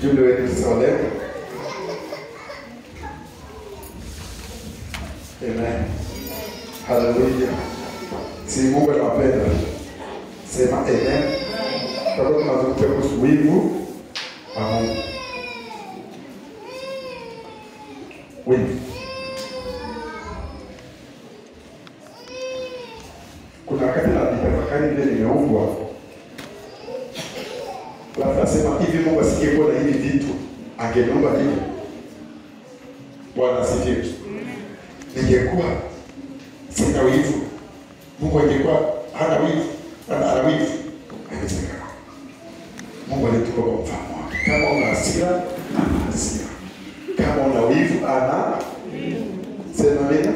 ujumbe wetu sasa wa leo. Amen. Haleluya. Si Mungu anawapenda. Sema amen. Kwa hiyo tunazungumzia kuhusu wivu wa Mungu. Wivu. Kuna wakati na nitafakari vile nimeumbwa, alafu nasema hivi, Mungu asingekuwa na hivi vitu angeniumba hivi. Bwana asifiwe. Ningekuwa sina wivu, Mungu angekuwa hana wivu, ana ana wivu, haiwezekana. Mungu alitupa kwa mfano wake. Kama una hasira, ana hasira. Kama una wivu, ana sema amina.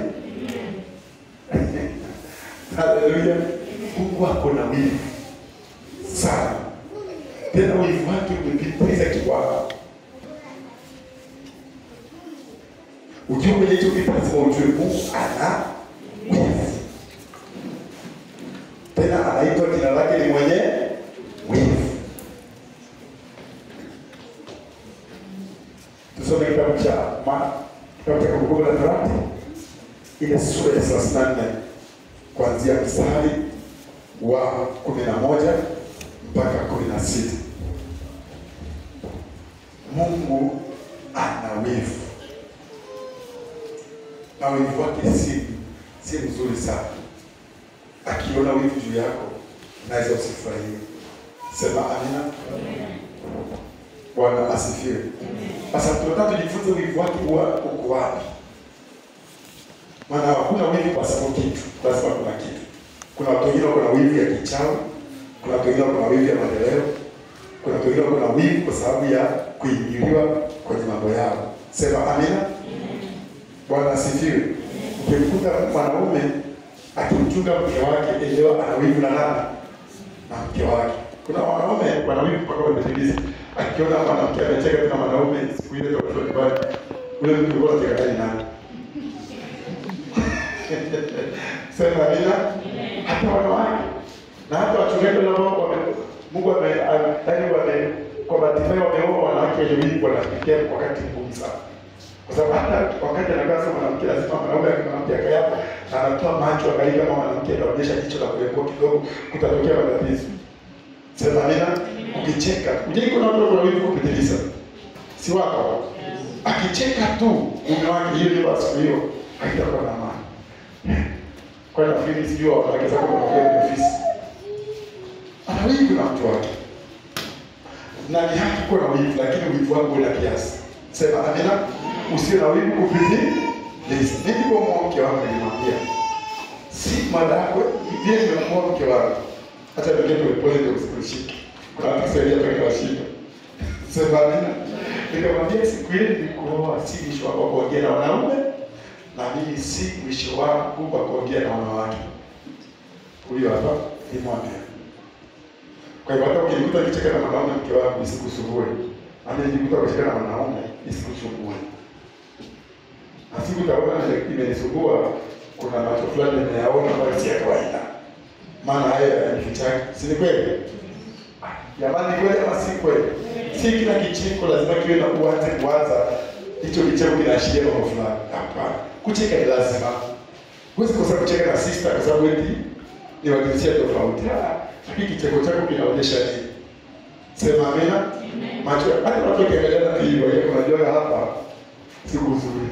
Haleluya. Mungu ako na wivu sana, tena wivu wake umepitiliza kiwango. Ujue kwenye hicho kitu lazima ujue Mungu ana wivu, tena anaitwa jina lake ni mwenye wivu. Tusome kitabu cha Ma- kitabu cha Kumbukumbu la Torati ile sura ya thelathini na nne kuanzia mstari wa kumi na moja mpaka kumi na sita. Mungu ana wivu na wivu wake si si mzuri sana. Akiona wivu juu yako, naweza usifurahie. Sema amina. Bwana asifiwe. Sasa tunataka tujifunze wivu wake huwa uko wapi. Maana hakuna wivu kwa sababu kitu, lazima kuna kitu. Kuna watu wengine wako na wivu ya kichawi, kuna watu wengine wako na wivu ya maendeleo, kuna watu wengine wako na wivu kwa sababu ya kuingiliwa kwenye mambo yao. Sema amina. Bwana asifiwe. Ukimkuta mwanaume akimchunga mke wake, elewa ana wivu na nani? Na mke wake. Kuna wanaume wana wivu mpaka wamepitiliza. Akiona mwanamke amecheka tu na mwanaume siku ile kwa mtoto nyumbani, ule mtu alikuwa anacheka naye nani? Sema amina. Hata wanawake na hata wachungaji ambao wame Mungu ame yaani wame kwa bahati mbaya wameoa wanawake wenye wivu wanafikia wakati mgumu sana. Kwa sababu hata wakati anakaa sasa mwanamke lazima mwanaume akimwambia kaya na anatoa macho angalia kama mwanamke anaonyesha jicho la kulembo kidogo kutatokea matatizo. Sema amina. Ukicheka, uje kuna watu wana wivu kupitiliza. Si wako. Akicheka tu mume wake hiyo ndio basi hiyo haitakuwa na maana. Kwa hiyo nafikiri sijui wanawake zako wanakuja kwenye ofisi. Ana wivu na mtu wake. Na ni haki kuwa na wivu lakini wivu wako una kiasi. Sema amina. Usiwe na wivu kupitiliza. Mimi kwa mke wangu nilimwambia si mada yako vile nimemwoa mke wangu. Hata ndio ndio pole ndio usikushike. Kuna watu kusaidia kwa washinda. Sema amina. Nikamwambia siku ile nilikuoa si mwisho wako kuongea na wanaume na mimi si mwisho wangu wa kuongea na wanawake. Huyo hapa nimwambia. Kwa hivyo hata ukijikuta nikicheka na mwanaume mke wangu isikusumbue. Na mimi nikikuta kucheka na mwanaume isikusumbue. Na siku utaona imenisumbua kuna macho fulani nimeyaona ambayo si ya kawaida. Maana haya yanifichaki. Si ni kweli? Jamani, kweli ama si kweli? Si kila kicheko lazima kiwe na uanze kuanza hicho kicheko kinaashiria mambo fulani. Hapana, kucheka ni lazima. Huwezi kosa kucheka na sister kwa sababu eti ni wa jinsia tofauti. Ah, Lakini kicheko chako kinaonyesha nini? Sema amina. Macho hata watu wakiangalia na hivyo, yeye unajua hapa si kuzuri.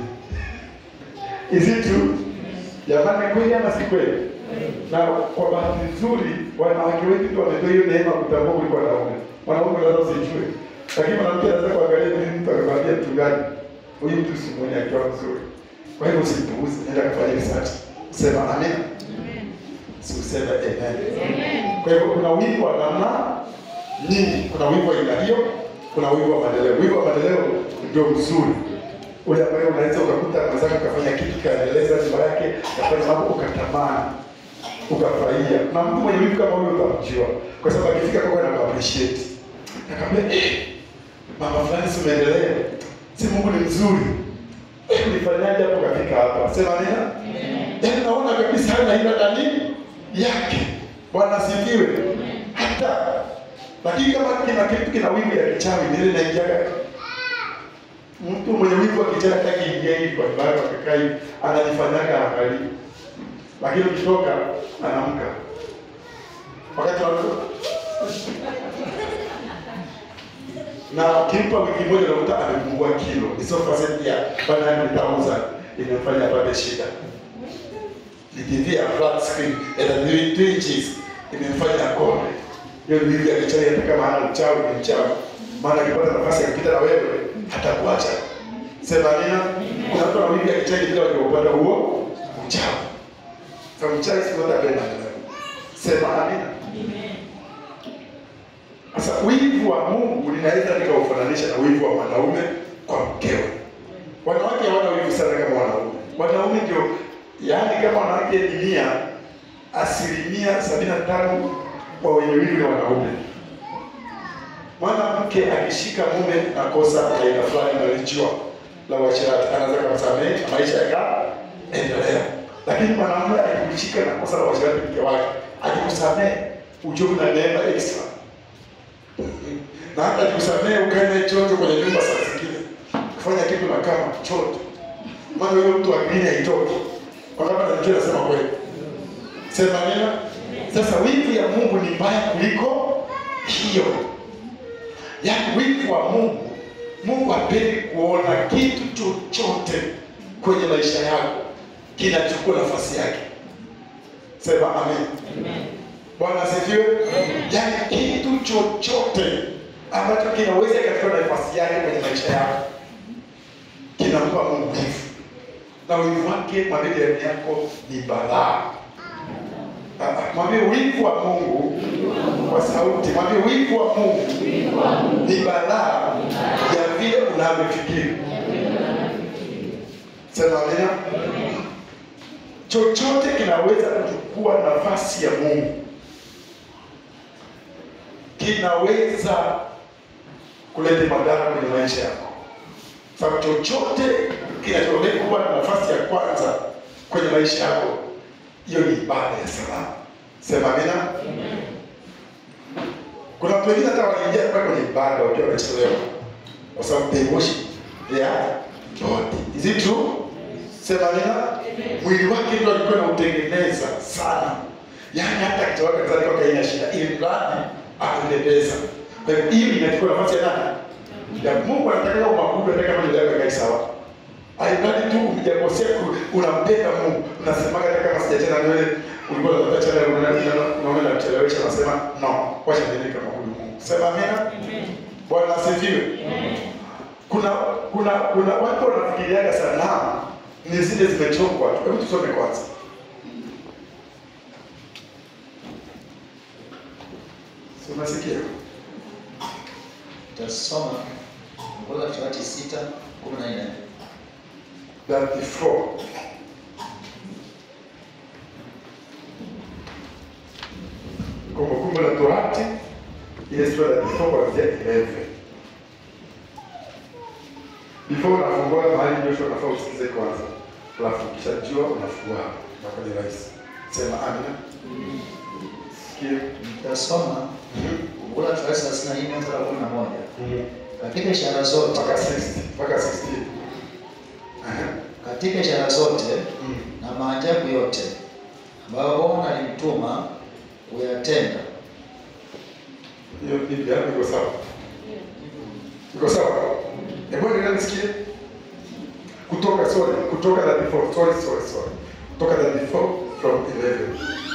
Is it true? Jamani, kweli ama si kweli? Na kwa bahati nzuri wanawake wengi ndio wamepewa hiyo neema kutambua kuliko wanaume. Wanaume lazima usijue. Lakini mwanamke anaweza kuangalia vile mtu akamwambia mchungaji, huyu mtu si mwenye akiwa mzuri. Kwa hivyo usipuuze, nenda kufanya research. Sema amen. Si useme amen. Kwa hivyo kuna wivu wa namna nyingi. Kuna wivu wa aina hiyo, kuna wivu wa maendeleo. Wivu wa maendeleo ndio mzuri ule ambaye unaweza ukakuta mwenzako ukafanya kitu kaendeleza nyumba yake kafanya mambo ukatamani ukafurahia. Na mtu mwenye wivu kama huyo utamjua, kwa sababu akifika kwako na appreciate, akamwambia eh, mama fulani si umeendelea, si Mungu ni mzuri, eh, ulifanyaje hapo ukafika hapa? Sema nena, yaani naona kabisa hana hilo ndani yake. Bwana asifiwe. Hata Lakini kama kina kitu kina wivu ya kichawi nile naingiaga mtu mwenye wivu wa kichawi hataki ingia hivi kwa nyumba yake akakaa hivi anajifanyaga angalia. Lakini ukitoka anaamka. Wakati wa na ukimpa wiki moja unakuta amepungua kilo. Hizo percent ya bana nitauza inafanya apate shida. Ni TV ya flat screen ya 3 inches imemfanya akone. Hiyo ni hivi akichawi hata kama hana uchawi ni mchawi. Maana akipata nafasi ya kupita na wewe hatakuacha. Sema nina kuna mtu anawivi akichawi bila kupata huo uchawi. Sasa mchawi sio hata pena. Sema amina. Sasa wivu wa Mungu linaweza nikaufananisha na wivu wa mwanaume kwa mkewe. Wanawake hawana wivu sana kama wanaume. Wanaume ndio, yaani kama wanawake ni mia, asilimia sabini na tano wa wenye wivu ni wanaume. Mwanamke akishika mume na kosa la aina fulani nalijua la uasherati, anaweza kumsamehe na maisha yakaendelea. Lakini mwanamume akikushika na kosa la uasherati mke wake, akikusamehe ujue na neema extra na hata kusamehe ukae naye choto kwenye nyumba saa zingine kufanya kitu na kama choto, maana huyo mtu akili haitoki. Wangapi anajua nasema kweli? Sema neno. Sasa wivu ya Mungu ni mbaya kuliko hiyo. Yaani wivu wa Mungu, Mungu hapendi kuona kitu chochote kwenye maisha yako kinachukua nafasi yake. Sema amen. Bwana asifiwe. Yaani kitu chochote ambacho kinaweza kikachukua nafasi yake kwenye maisha yako kinampa Mungu wivu, na wivu wake mwambie jirani yako ni balaa. Ah, ah, Mwambie wivu wa Mungu kwa sauti, mwambie wivu wa Mungu ni balaa ya vile unavyofikiri. Sema amina. Chochote kinaweza kuchukua nafasi ya Mungu kinaweza kuleta madhara kwenye maisha yako. Sababu chochote kinachoweza kuwa na nafasi ya kwanza kwenye maisha yako, hiyo ni ibada ya salama. Sema amina. Kuna watu wengine hata wanaingia mpaka kwenye ibada wakiwa wamechelewa, kwa sababu they worship their body. Is it true? Sema amina. Mwili wake ndio alikuwa anautengeneza sana, yaani hata akitoka kanisani kwake haina shida, ili mradi akule pesa. Kwa hivyo hiyo inachukua nafasi ya nani? Ya Mungu anataka umabudu hata kama ndio yako sawa. Alimradi tu hujakosea ku- unampenda Mungu. Unasemaga hata kama sijachana na wewe ulikuwa unataka chana unaona unaona nachelewesha unasema no, wacha niende kama huyu Mungu. Sema amina. Bwana asifiwe. Kuna kuna kuna watu wanafikiriaga sanamu ni zile zimechongwa. Hebu tusome kwanza. Si unasikia? Tutasoma Kumbuka Torati sita kumi na nne 34. Kumbukumbu la Torati ile sura ya 34 kuanzia 11. Before unafungua mahali Joshua unafaa usikize kwanza. Alafu ukishajua unafungua hapo. Na kwenye rahisi. Sema amina. Sikia. Tutasoma Kumbuka Torati thelathini na nne mstari wa kumi na moja katika ishara zote Mpaka 60. Mpaka 16. Aha. katika ishara zote Mm. na maajabu yote ambayo Bwana alimtuma kuyatenda Hiyo Biblia yako iko sawa? Iko sawa? Hebu endelea nisikie. Kutoka sorry, kutoka 34. Sorry, sorry, sorry. Kutoka 34 from 11.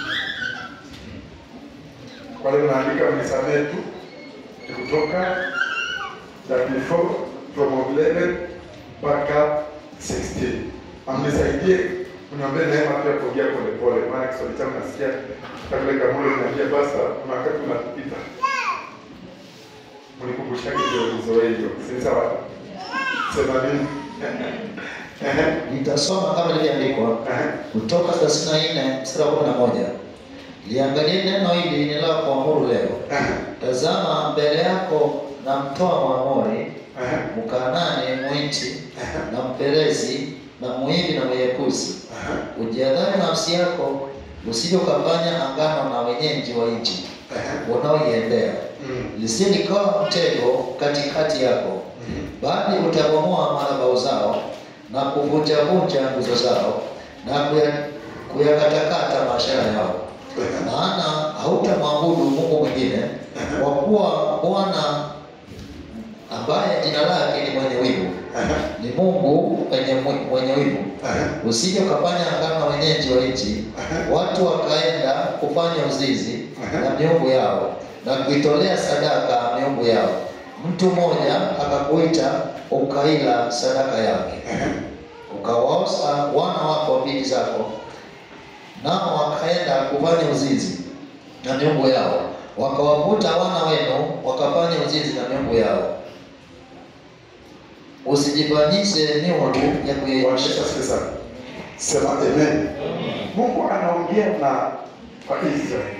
Wale mnaandika mnisamehe tu. Ni kutoka 34 from 11 mpaka 16. Amnisaidie uniambie neema pia kuongea polepole, maana Kiswahili changu nasikia kabla kamule niambia basa, kuna wakati unapita mlikumbushaje ndio nizoee hiyo, si sawa? Sema nini? Ehe, nitasoma kama ilivyoandikwa ehe. Kutoka thelathini na nne mstari wa kumi na moja liangalie neno hili ninalo kuamuru leo. Ehe, Tazama mbele yako na mtoa Mwamori, ehe, Mkanani, Mwiti na Mperezi na Mhivi na Myekusi. ehe, Ujiadhari nafsi yako usije ukafanya angano na wenyeji wa nchi, unaoiendea, Mm. lisije likawa mtego katikati yako, Mm. bali utabomoa madhabahu zao na kuvunjavunja nguzo zao na kuya- kuyakatakata maashara yao. Maana hautamwabudu Mungu mwingine, kwa kuwa Bwana ambaye jina lake ni mwenye wivu Aha. ni Mungu mwenye, mwenye wivu. Aha. Usije ukafanya agano na wenyeji wa nchi, watu wakaenda kufanya uzizi na miungu yao na kuitolea sadaka miungu yao. Mtu mmoja akakuita ukaila sadaka yake, ukawaosa wana wako binti zako, nao wakaenda kufanya uzinzi na miungu yao, wakawavuta wana wenu wakafanya uzinzi na miungu yao. Usijifanyishe miungu ya Bwana kuiaibisha. Yesu asifiwe sana. Sema amen. Mungu anaongea na Waisraeli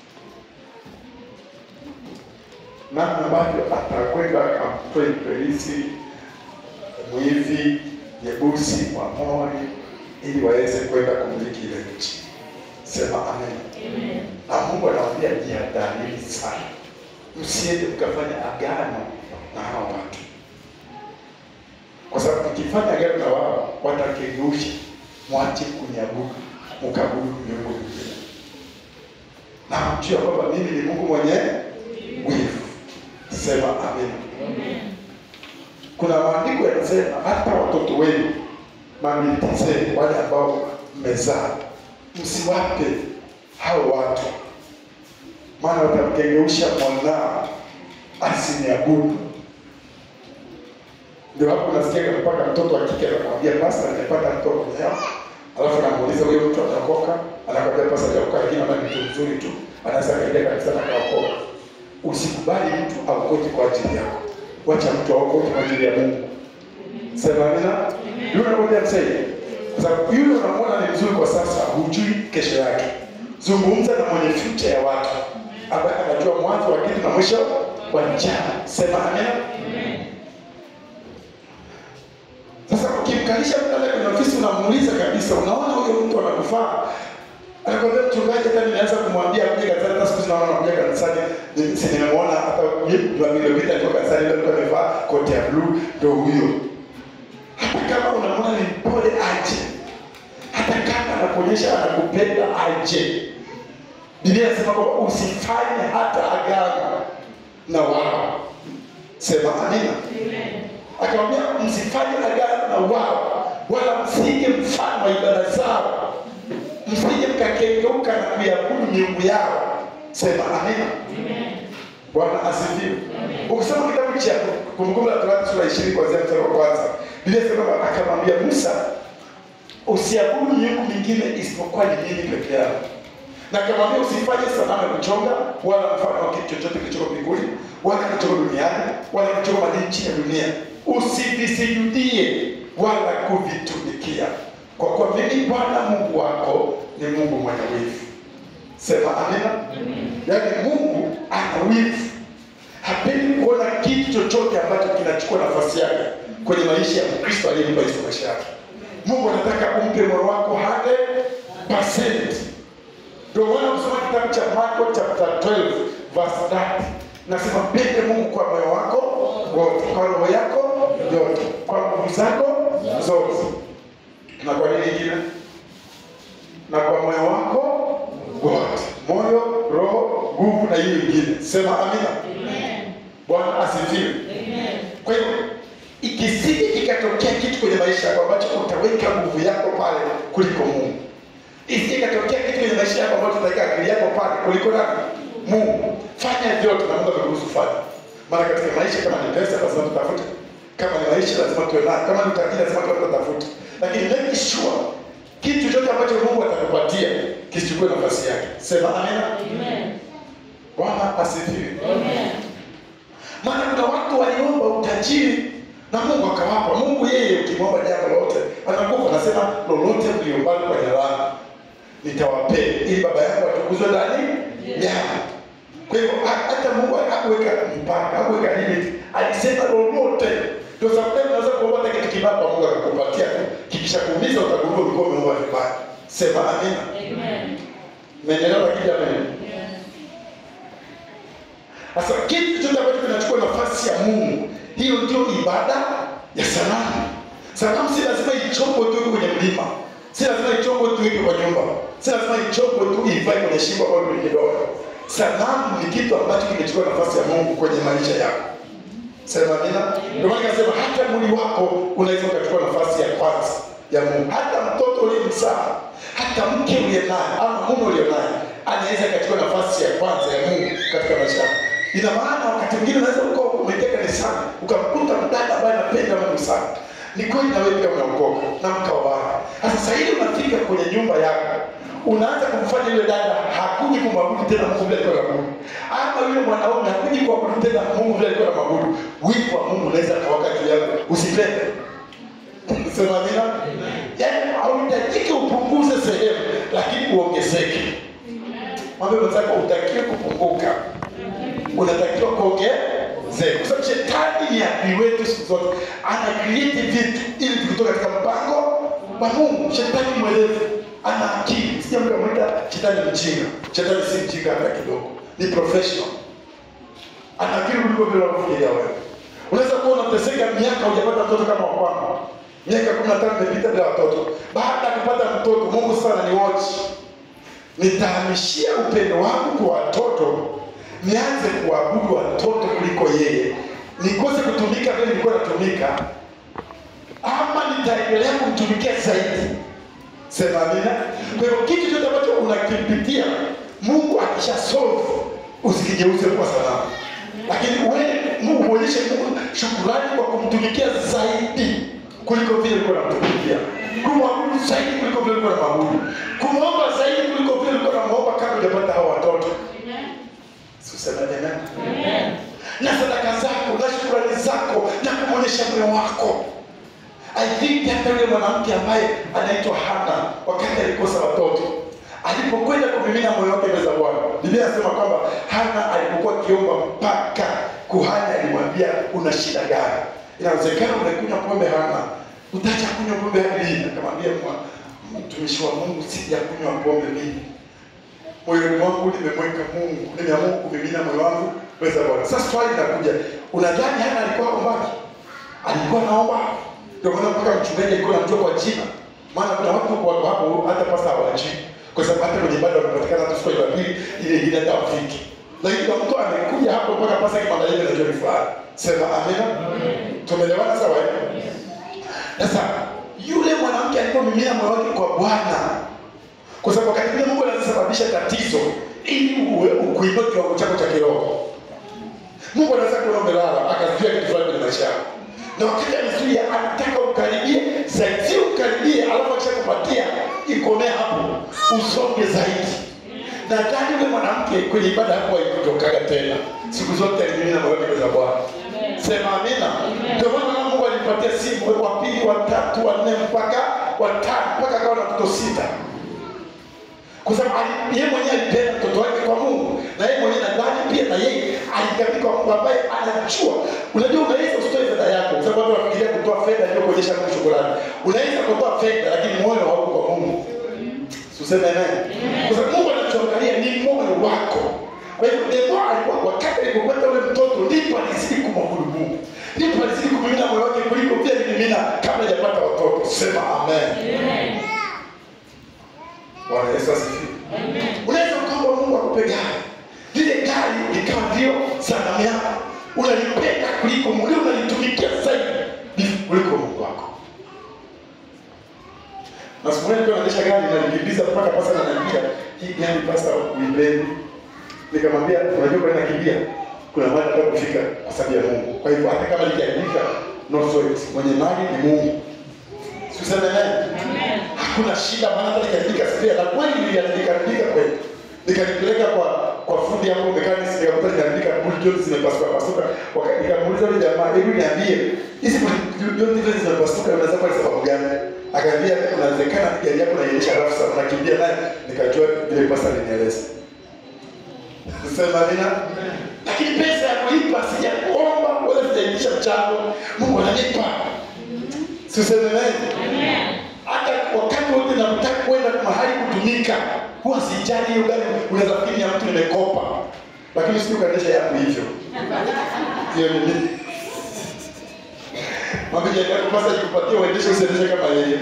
namna ambavyo atakwenda akamtoe Ibilisi, mwivi, Yebusi, Mwamori ili waweze kwenda kumiliki ile nchi. Sema amen. Na Mungu anawaambia jihadharini sana, msiende mkafanya agano na hao watu kwa sababu mkifanya agano na wao watakengusha, mwache kuniabudu, mkabudu miungu mingine, na mjue kwamba mimi ni Mungu mwenye wivu. Sema amen. Kuna maandiko yanasema hata watoto wenu, mabinti zenu, wale ambao mmezaa, msiwape hao watu, maana watamkengeusha mwanao asiniabudu. Ndio hapo nasikia mpaka mtoto wa kike anakwambia pasta, nimepata mtoto leo. Alafu namuuliza huyo mtu atakoka, anakwambia pasta atakoka, lakini ana mtu mzuri tu, anaweza kaenda kabisa na kaokoka. Usikubali mtu aokoke kwa ajili yako, wacha mtu aokoke kwa ajili ya Mungu. Sema amina. Yule anakuja msaidia, kwa sababu yule unamwona ni mzuri kwa sasa, hujui kesho yake. Zungumza na mwenye future ya watu ambaye anajua mwanzo wa kitu na mwisho wa njama. Sema amina. Sasa ukimkalisha mtu pale kwenye ofisi unamuuliza kabisa, unaona huyo mtu anakufaa? Anakwambia mchungaji, hata nimeanza kumwambia kuja kanisani, hata siku hizi naona anakuja kanisani, ni- si nimemwona hata Jumapili iliyopita alikuwa kanisani, leo alikuwa amevaa koti ya blue, ndio huyo. Hata kama unamwona ni mpole aje, hata kama anakuonyesha anakupenda aje, Biblia inasema kwamba usifanye hata agano na wao. Sema amina akamwambia msifanye agano na wao wala msije mfano wa ibada zao msije mkakengeuka na kuiabudu miungu yao sema amina bwana asifiwe ukisoma kitabu cha kumbukumbu la torati sura ishirini kuanzia mstari wa kwanza biblia inasema kwamba akamwambia musa usiabudu miungu mingine isipokuwa ni mimi peke yangu na akamwambia usifanye sanamu ya kuchonga wala mfano wa kitu chochote kilichoko mbinguni wala kilichoko duniani wala kilichoko majini chini ya dunia usivisujudie wala kuvitumikia kwa kuwa mimi bwana mungu wako ni mungu mwenye wivu sema amina yaani mungu ana wivu hapendi kuona kitu chochote ambacho kinachukua nafasi yake kwenye maisha ya mkristo aliyempa yesu maisha yake mungu anataka umpe moyo wako 100 ndio maana kusoma kitabu cha Marko chapter 12 verse 30 nasema mpende Mungu kwa moyo wako wote, kwa roho yako yote, kwa nguvu zako zote, na kwa nini ingine, na kwa moyo wako wote, moyo, roho, nguvu na hiyo ingine. Sema amina. Bwana asifiwe. Kwa hiyo ikisije ikatokea kitu kwenye maisha yako ambacho utaweka nguvu yako pale kuliko Mungu isije ikatokea kitu kwenye maisha yako ambacho utaweka akili yako pale kuliko nani? Mungu. Fanya vyote na Mungu atakuruhusu fanya. Maana katika maisha kama ni pesa lazima tutafute. Kama ni maisha lazima tuwe nayo. Kama ni utajiri lazima tuwe tutafute. Lakini make sure kitu chochote ambacho Mungu atakupatia kisichukue nafasi yake. Sema amina. Bwana asifiwe. Maana kuna watu waliomba utajiri na Mungu akawapa. Mungu yeye ukimwomba jambo lolote anakupa, anasema lolote mliombalo kwa jina langu nitawapea, ili baba yangu atukuzwe ndani yao. Kwa hiyo ha- hata Mungu hakuweka mpaka, hakuweka limit, alisema lolote. Ndio sababu unaweza kuomba hata kitu kibaya kwa Mungu akakupatia tu, kikishakuumiza utagundua ulikuwa umeomba vibaya. Sema amina. Mmenielewa lakini jamani? Sasa kitu chochote ambacho kinachukua nafasi ya Mungu, hiyo ndio ibada ya sanamu. Sanamu si lazima ichongwe tu iko kwenye mlima, si lazima ichongwe tu iko kwa nyumba, si lazima ichongwe tu ivae kwenye shingo au kwenye kidole. Sanamu ni kitu ambacho kimechukua nafasi ya Mungu kwenye maisha yako. Sema amina. Ndio maana nikasema hata mwili wako unaweza ukachukua nafasi ya kwanza ya Mungu. Hata mtoto uliyemzaa, hata mke uliye naye ama mume uliye naye anaweza akachukua nafasi ya kwanza ya Mungu katika maisha yako. Ina maana wakati mwingine unaweza ukawa umeingia kanisani ukamkuta mdada ambaye anapenda Mungu sana. Ni kweli na wewe pia unaokoka na mkaoana. Sasa sasa hivi unafika kwenye nyumba yako unaanza kumfanya yule dada hakuji kumwabudu tena Mungu vile alikuwa anamwabudu, ama yule mwanaume hakuji kuabudu tena Mungu vile alikuwa anamwabudu. Wivu wa Mungu unaweza kawaka juu yako, usipende. Sema amina. Yaani hauhitajiki upunguze sehemu, lakini uongezeke. Mwambie mwenzako utakiwe kupunguka, unatakiwa kuongezeka, kwa sababu shetani ni adui wetu siku zote, ana create vitu ili tukitoka katika mpango wa Mungu. Shetani mwerevu ana akili, sija mtu amwita shetani mjinga. Shetani si mjinga hata kidogo, ni professional, ana akili kuliko vile unavyofikiria wewe. Unaweza kuwa unateseka miaka hujapata mtoto kama wa kwangu, miaka kumi na tano imepita bila watoto. Baada ya kupata mtoto, Mungu sana ni watch nitahamishia upendo wangu kwa watoto, nianze kuabudu watoto kuliko yeye, nikose kutumika vile nilikuwa natumika, ama nitaendelea kumtumikia zaidi. Sema amina. Kwa hiyo kitu chote ambacho unakipitia, Mungu akisha solve, usikigeuze kuwa sanamu, lakini uende Mungu muonyeshe Mungu shukurani kwa kumtumikia zaidi kuliko vile ulikuwa unamtumikia, kumwabudu zaidi kuliko vile ulikuwa unamwabudu, kumwomba zaidi kuliko vile ulikuwa unamwomba kabla hujapata hao watoto. Useme amen. Na sadaka zako na shukrani zako na kumwonyesha moyo wako. I think hata yule mwanamke ambaye anaitwa Hana wakati alikosa watoto alipokwenda kumimina moyo wake mbele za Bwana, Biblia inasema kwamba Hana alipokuwa akiomba mpaka kuhani alimwambia una shida gani? Inawezekana umekunywa pombe Hana, utaacha kunywa pombe hadi lini? Akamwambia "Mwa- mtumishi wa Mungu, sijakunywa pombe mimi moyoni mwangu nimemweka Mungu, nimeamua kumimina moyo wangu mbele za Bwana. Sasa swali linakuja, unadhani Hana alikuwa ombaji? Alikuwa naomba? Ndio maana mpaka mchungaji alikuwa anamjua kwa jina, maana kuna watu wako hapo hata pasta hawajui, kwa sababu hata kwenye ibada wanapatikana hata siku ya Jumapili ile ile hata wafiki, lakini kuna mtu amekuja hapo mpaka pasta kimwangalia anajua ni fulani. Sema amina. Tumeelewana sawa? eh? Sasa yule mwanamke alipomimina moyo wake kwa Bwana, kwa sababu wakati mwingine Mungu anasababisha tatizo ili uwe ukuinue kiwango chako cha kiroho. Mungu anaweza kuona umelala akazuia kitu fulani kwenye maisha yako, na wakati anazuia anataka ukaribie zaidi, sio ukaribie alafu akishakupatia ikomee hapo, usonge zaidi. Nadhani yule mwanamke kwenye ibada hapo haikutokaga tena, siku zote alimimina moyo wake mbele za Bwana. Sema amina. Ndio maana Mungu alimpatia simu wa pili, wa tatu, wa nne mpaka wa tano mpaka akawa na watoto sita kwa sababu ali- yeye mwenyewe alipenda mtoto wake kwa Mungu, na yeye mwenyewe nadhani pia na yeye alikabidhi kwa Mungu ambaye anajua. Unajua, unaweza usitoe fedha yako, kwa sababu watu wanafikiria kutoa fedha ndio kuonyesha Mungu shukrani. Unaweza kutoa fedha, lakini moyo hauko kwa Mungu. Tuseme amen. Kwa sababu Mungu anachoangalia ni moyo wako. Kwa hivyo Debo alikuwa wakati alipopata ule mtoto ndipo alizidi kumwabudu Mungu. Ndipo alizidi kumimina moyo wake kuliko vile alimimina kabla hajapata watoto. Sema amen. Bwana Yesu asifiwe. Unaweza ukaomba Mungu akupe gari, lile gari likawa ndio sanamu yako, unalipenda kuliko Mungu, lile unalitumikia zaidi kuliko Mungu wako. Na siku moja nilikuwa naendesha gari nalikimbiza mpaka pasa ananiambia hii gari pasa uipendi. Nikamwambia unajua kwa nini nakimbia? Kuna mahali nataka kufika kwa sababu ya Mungu. Kwa hivyo hata kama likiharibika, no sweat. Mwenye mali ni Mungu. Tuseme naye. Hakuna shida maana hata nikaandika spare na kweli niliandika kweli. Nikalipeleka kwa kwa fundi hapo mechanics nikakuta nikaandika boot joint zimepasuka pasuka. Wakati nikamuuliza yule jamaa, hebu niambie hizi boot joint hizi zimepasuka unaweza kwa sababu gani? Akaambia inawezekana gari yako inaendesha rafu sana unakimbia naye nikajua vile pasa alinieleza. Sema nina lakini pesa ya kulipa sijakuomba wala sijaitisha mchango. Mungu ananipa. Siseme naye hata wakati wote nataka kwenda mahali kutumika, huwa sijali hiyo gari. Unaweza fikiri ya mtu nimekopa, lakini usije ukaendesha yangu hivyo. Hiyo ni nini? Mwambie jirani yako basi akikupatia uendeshe usiendeshe kama yeye.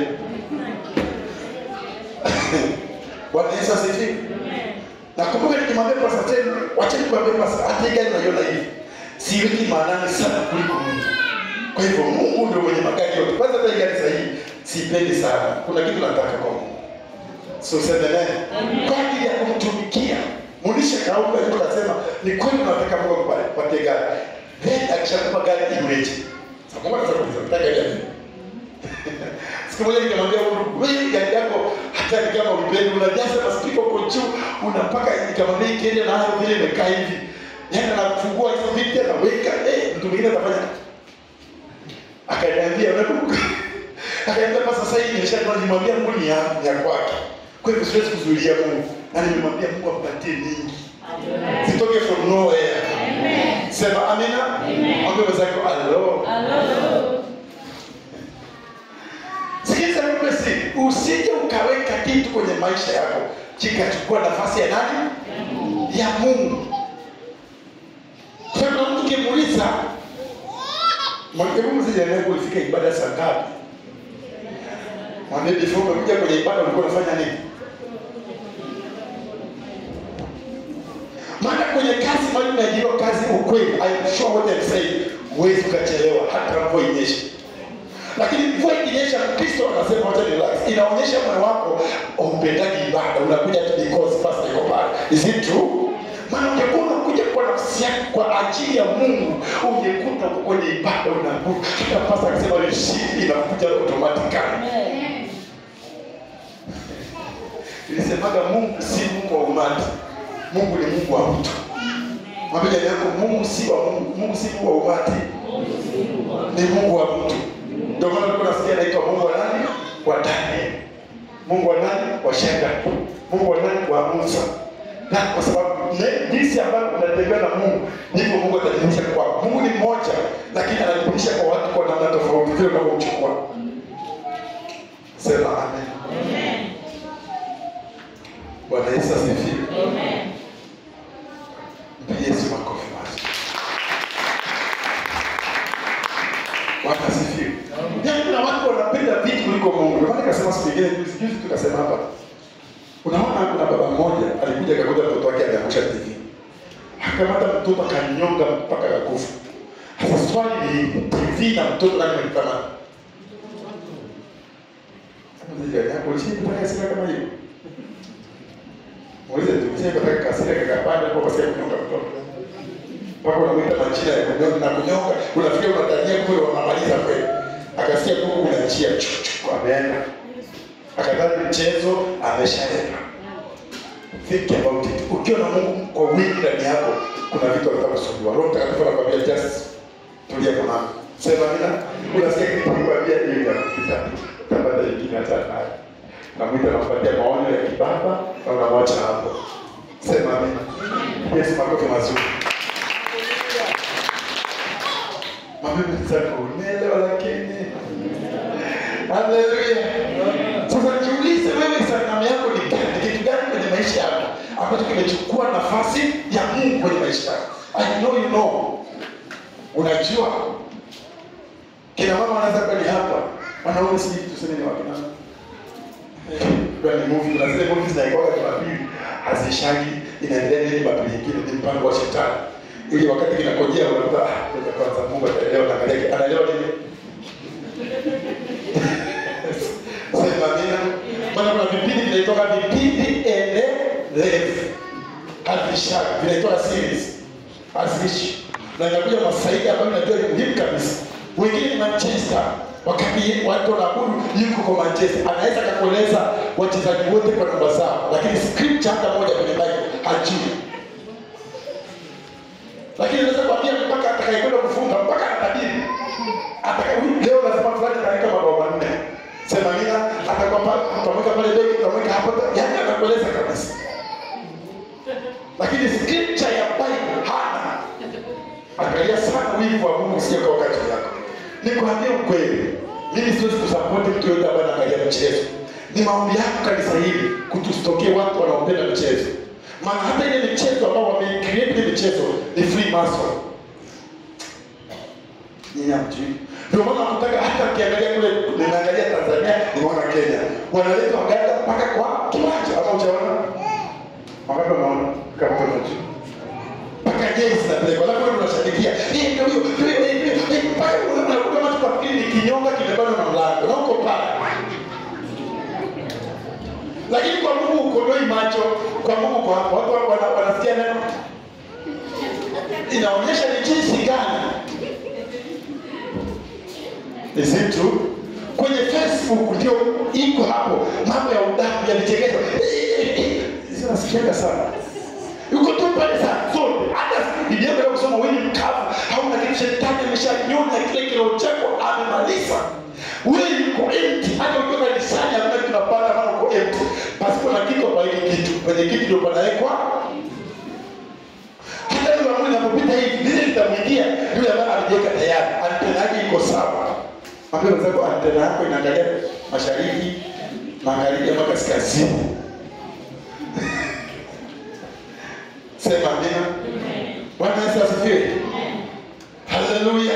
Bwana Yesu asifiwe. Nakumbuka nikimwambia Pastor Chen, wacha nikwambie Pastor, hata hii gari unaiona hivi. Siweki maanani sana kuliko Mungu. Kwa hivyo Mungu ndio mwenye magari yote. Kwanza hata hii gari sasa hii sipendi sana. Kuna kitu nataka kwa Mungu. So sema naye. Kwa ajili ya kumtumikia. Mulisha kauka ndio akasema ni kweli unataka Mungu akupatie gari. Then akishakupa gari iweje? Sasa Mungu anataka kukupa gari yake. Siku moja nikamwambia Mungu, wewe gari yako hata ni kama ulipendi unajaza maspika huko juu unapaka nikamwambia ikienda na hayo vile imekaa hivi. Yaani anafungua hizo vitu anaweka eh mtu mwingine atafanya akaniambia unakumbuka akaniambia kwa sasa hivi nimeshakuwa nimwambia Mungu ni ya, ya kwake kwa hivyo siwezi kuzuilia Mungu na nimemwambia Mungu ampatie mingi zitoke from nowhere sema amina mwambie mwenzako alo sikiliza mpesi usije ukaweka kitu kwenye maisha yako kikachukua nafasi ya nani ya Mungu kuna mtu kimuuliza Hebu msijaniambie ulifika ibada saa ngapi? Mwambie before umekuja kwenye ibada ulikuwa unafanya nini? Maana kwenye kazi mali umeajiriwa kazi ukweli, I am sure what I'm saying, huwezi ukachelewa hata mvua inyeshe. Lakini mvua ikinyesha, Kristo anasema wacha relax, inaonyesha moyo wako upendaji ibada, unakuja tu because pastor iko pale. Is it true? Maana ungekuwa unakuja kwa nafsi yako kwa ajili ya Mungu, ungekuta uko kwenye ibada unakuja. Hata pastor akisema receive inakuja automatically. Nilisemaga Mungu si Mungu wa umati. Mungu ni Mungu wa mtu. Mwambie jirani yako Mungu si wa Mungu, Mungu si Mungu wa umati. Ni Mungu wa mtu. Ndio maana tulikuwa nasikia anaitwa Mungu wa nani? Wa Daniel. Mungu wa nani? Wa Shadrach. Mungu wa nani? Wa Musa. Na kwa sababu ne- jinsi ambavyo unatembea na Mungu ndivyo Mungu atadhihirisha kwa Mungu ni mmoja, lakini anadhihirisha kwa watu kwa namna tofauti vile unavyochukua. Sema amen. Bwana Yesu asifiwe. Mpigie Yesu makofi basi. Bwana asifiwe. Yaani kuna watu wanapenda vitu kuliko Mungu. Ndio maana nikasema siku nyingine juzi juzi tukasema hapa. Unaona kuna baba mmoja alikuja akakuta mtoto wake ameangusha TV. Akamata mtoto akanyonga mpaka akakufa. Sasa swali ni TV na mtoto nani mlikamata? Hapo ndio hapo ulishindwa hasira kama hiyo. Muulize tu, sasa nataka kasira kakapanda kwa sababu kunyonga mtoto. Mpaka unamwita majina ya kunyonga na kunyonga, unafikia unatania kule wanamaliza kweli. Akasikia kuku unaachia chuchu ameenda. Akadhani mchezo ameshaenda. Think about it. Ukiwa na Mungu kwa wingi ndani yako, kuna vitu vitakusumbua. Roho Mtakatifu anakuambia just tulia kwa mama. Sema mina, unasikia kitu kikwambia hiyo ya kupita. Tabada nyingine hata nayo. Namwita nampatia maonyo ya kibaba na unamwacha hapo. Sema amina. Yesu makofi mazuri. Mabebe zako unaelewa lakini. Haleluya. Sasa jiulize wewe sanamu yako ni gani? Ni kitu gani kwenye maisha yako ambacho kimechukua nafasi ya Mungu kwenye maisha yako? I know you know. Unajua kina mama wanaweza kuwa ni hapa, wanaume sijui tuseme ni wakina mama. Kwa ni movie, kuna zile movie zinaikuwa Jumapili hazishagi, inaendelea nini Jumapili nyingine, ni mpango wa shetani. Ili wakati kinakojea unakuta ah, ngoja kwanza Mungu ataelewa na angalia anaelewa nini? Sema amina. Maana kuna vipindi vinaitoka vipindi endelevu. Havishagi, vinaitoka series. Haziishi. Na inakuja masaidi ambayo najua ni muhimu kabisa. Wengine ni Manchester, wakati watu wanaabudu yuko kwa Manchester, anaweza akakueleza wachezaji wote kwa namba zao, lakini script hata moja kwenye Bible hajui. Lakini anaweza kuambia mpaka atakayekwenda kufunga mpaka atabiri. Ataka leo lazima fulani ataweka mabao manne. Sema nina atakuwa pale utamweka pale beki utamweka hapo yaani anakueleza kabisa. Lakini scripture ya Bible hana. Angalia sana wivu wa Mungu sio kwa wakati yako. Nikwambie ukweli, mimi siwezi kusapoti mtu yote ambaye anaangalia mchezo. Ni maombi yako kanisa hili kutustokee watu wanaopenda mchezo. maana hata ile michezo ambao wameicreate ile michezo ni free mason nyinyi hamjui ndio maana nakutaka hata ukiangalia kule nimeangalia tanzania nimeona kenya wanaleta waganda mpaka kwa kiwanja ama uchaona wangapi wanaona kama unajua mpaka jezi zinapelekwa alafu wewe unashabikia Eh, ndio hiyo ndio hiyo, eh, ndio hiyo, eh, mpaka unakuta watu kwa ni kinyonga kimebanwa na mlango na uko pale lakini kwa Mungu ukodoi macho kwa Mungu kwa hapo watu wana- wanasikia neno inaonyesha ni jinsi gani Is it true? Kwenye Facebook ndio iko hapo mambo ya udaku ya vichekesho. Zinasikiaga sana. Yuko tu pale saa zote. Hata Biblia ya kusoma wewe ni mkavu, hauna kitu shetani ameshanyonya kile kilo chako amemaliza. Wewe uko empty. Hata ukiwa kanisani hamna kitu unapata maana uko empty. Pasipo na kitu hapa hiki kitu. Kwenye kitu ndio panawekwa hata yule ambaye anapopita hivi lile litamwingia yule ambaye alijiweka tayari antena yake iko sawa ambia wenzako antena yako inaangalia mashariki magharibi ama kaskazini sema amina bwana yesu asifiwe haleluya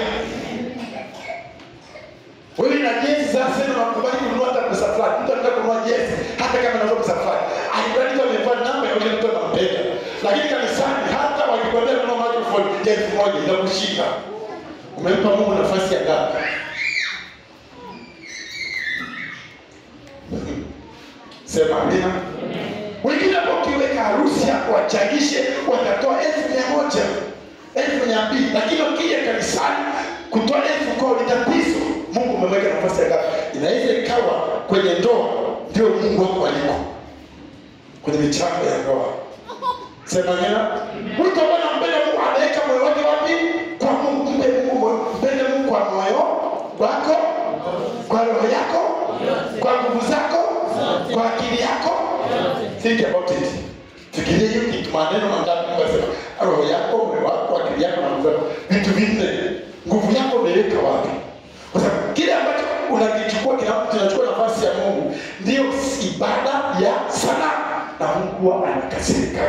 wewe na jezi sasa sema unakubali kununua hata pesa fulani mtu anataka kununua jezi hata kama anauza pesa fulani alibali tu amevaa namba ya yule mtu anampenda lakini kanisani hata wakikwambia kununua microphone ya elfu moja itakushika umempa mungu nafasi ya ngapi sema amina wengine hapo ukiweka harusi yako wachangishe watatoa elfu mia moja elfu mia mbili lakini ukija kanisani kutoa elfu kwao ni tatizo mungu umeweka nafasi ya ngapi inaweza ikawa kwenye ndoa ndio mungu wako aliko kwenye michango ya ndoa sema amina mtu ambaye anampenda mungu anaweka moyo wake wapi kwa mungu mpe mungu moyo mpende mungu kwa moyo wako kwa roho yako kwa nguvu zako kwa akili yako think about it fikiria hiyo kitu maneno mangapi mungu asema roho yako moyo wako akili yako na nguvu zako vitu vinne nguvu yako umeweka wapi kwa sababu kile ambacho unakichukua kina- kinachukua nafasi ya mungu ndio ibada ya sana na mungu huwa anakasirika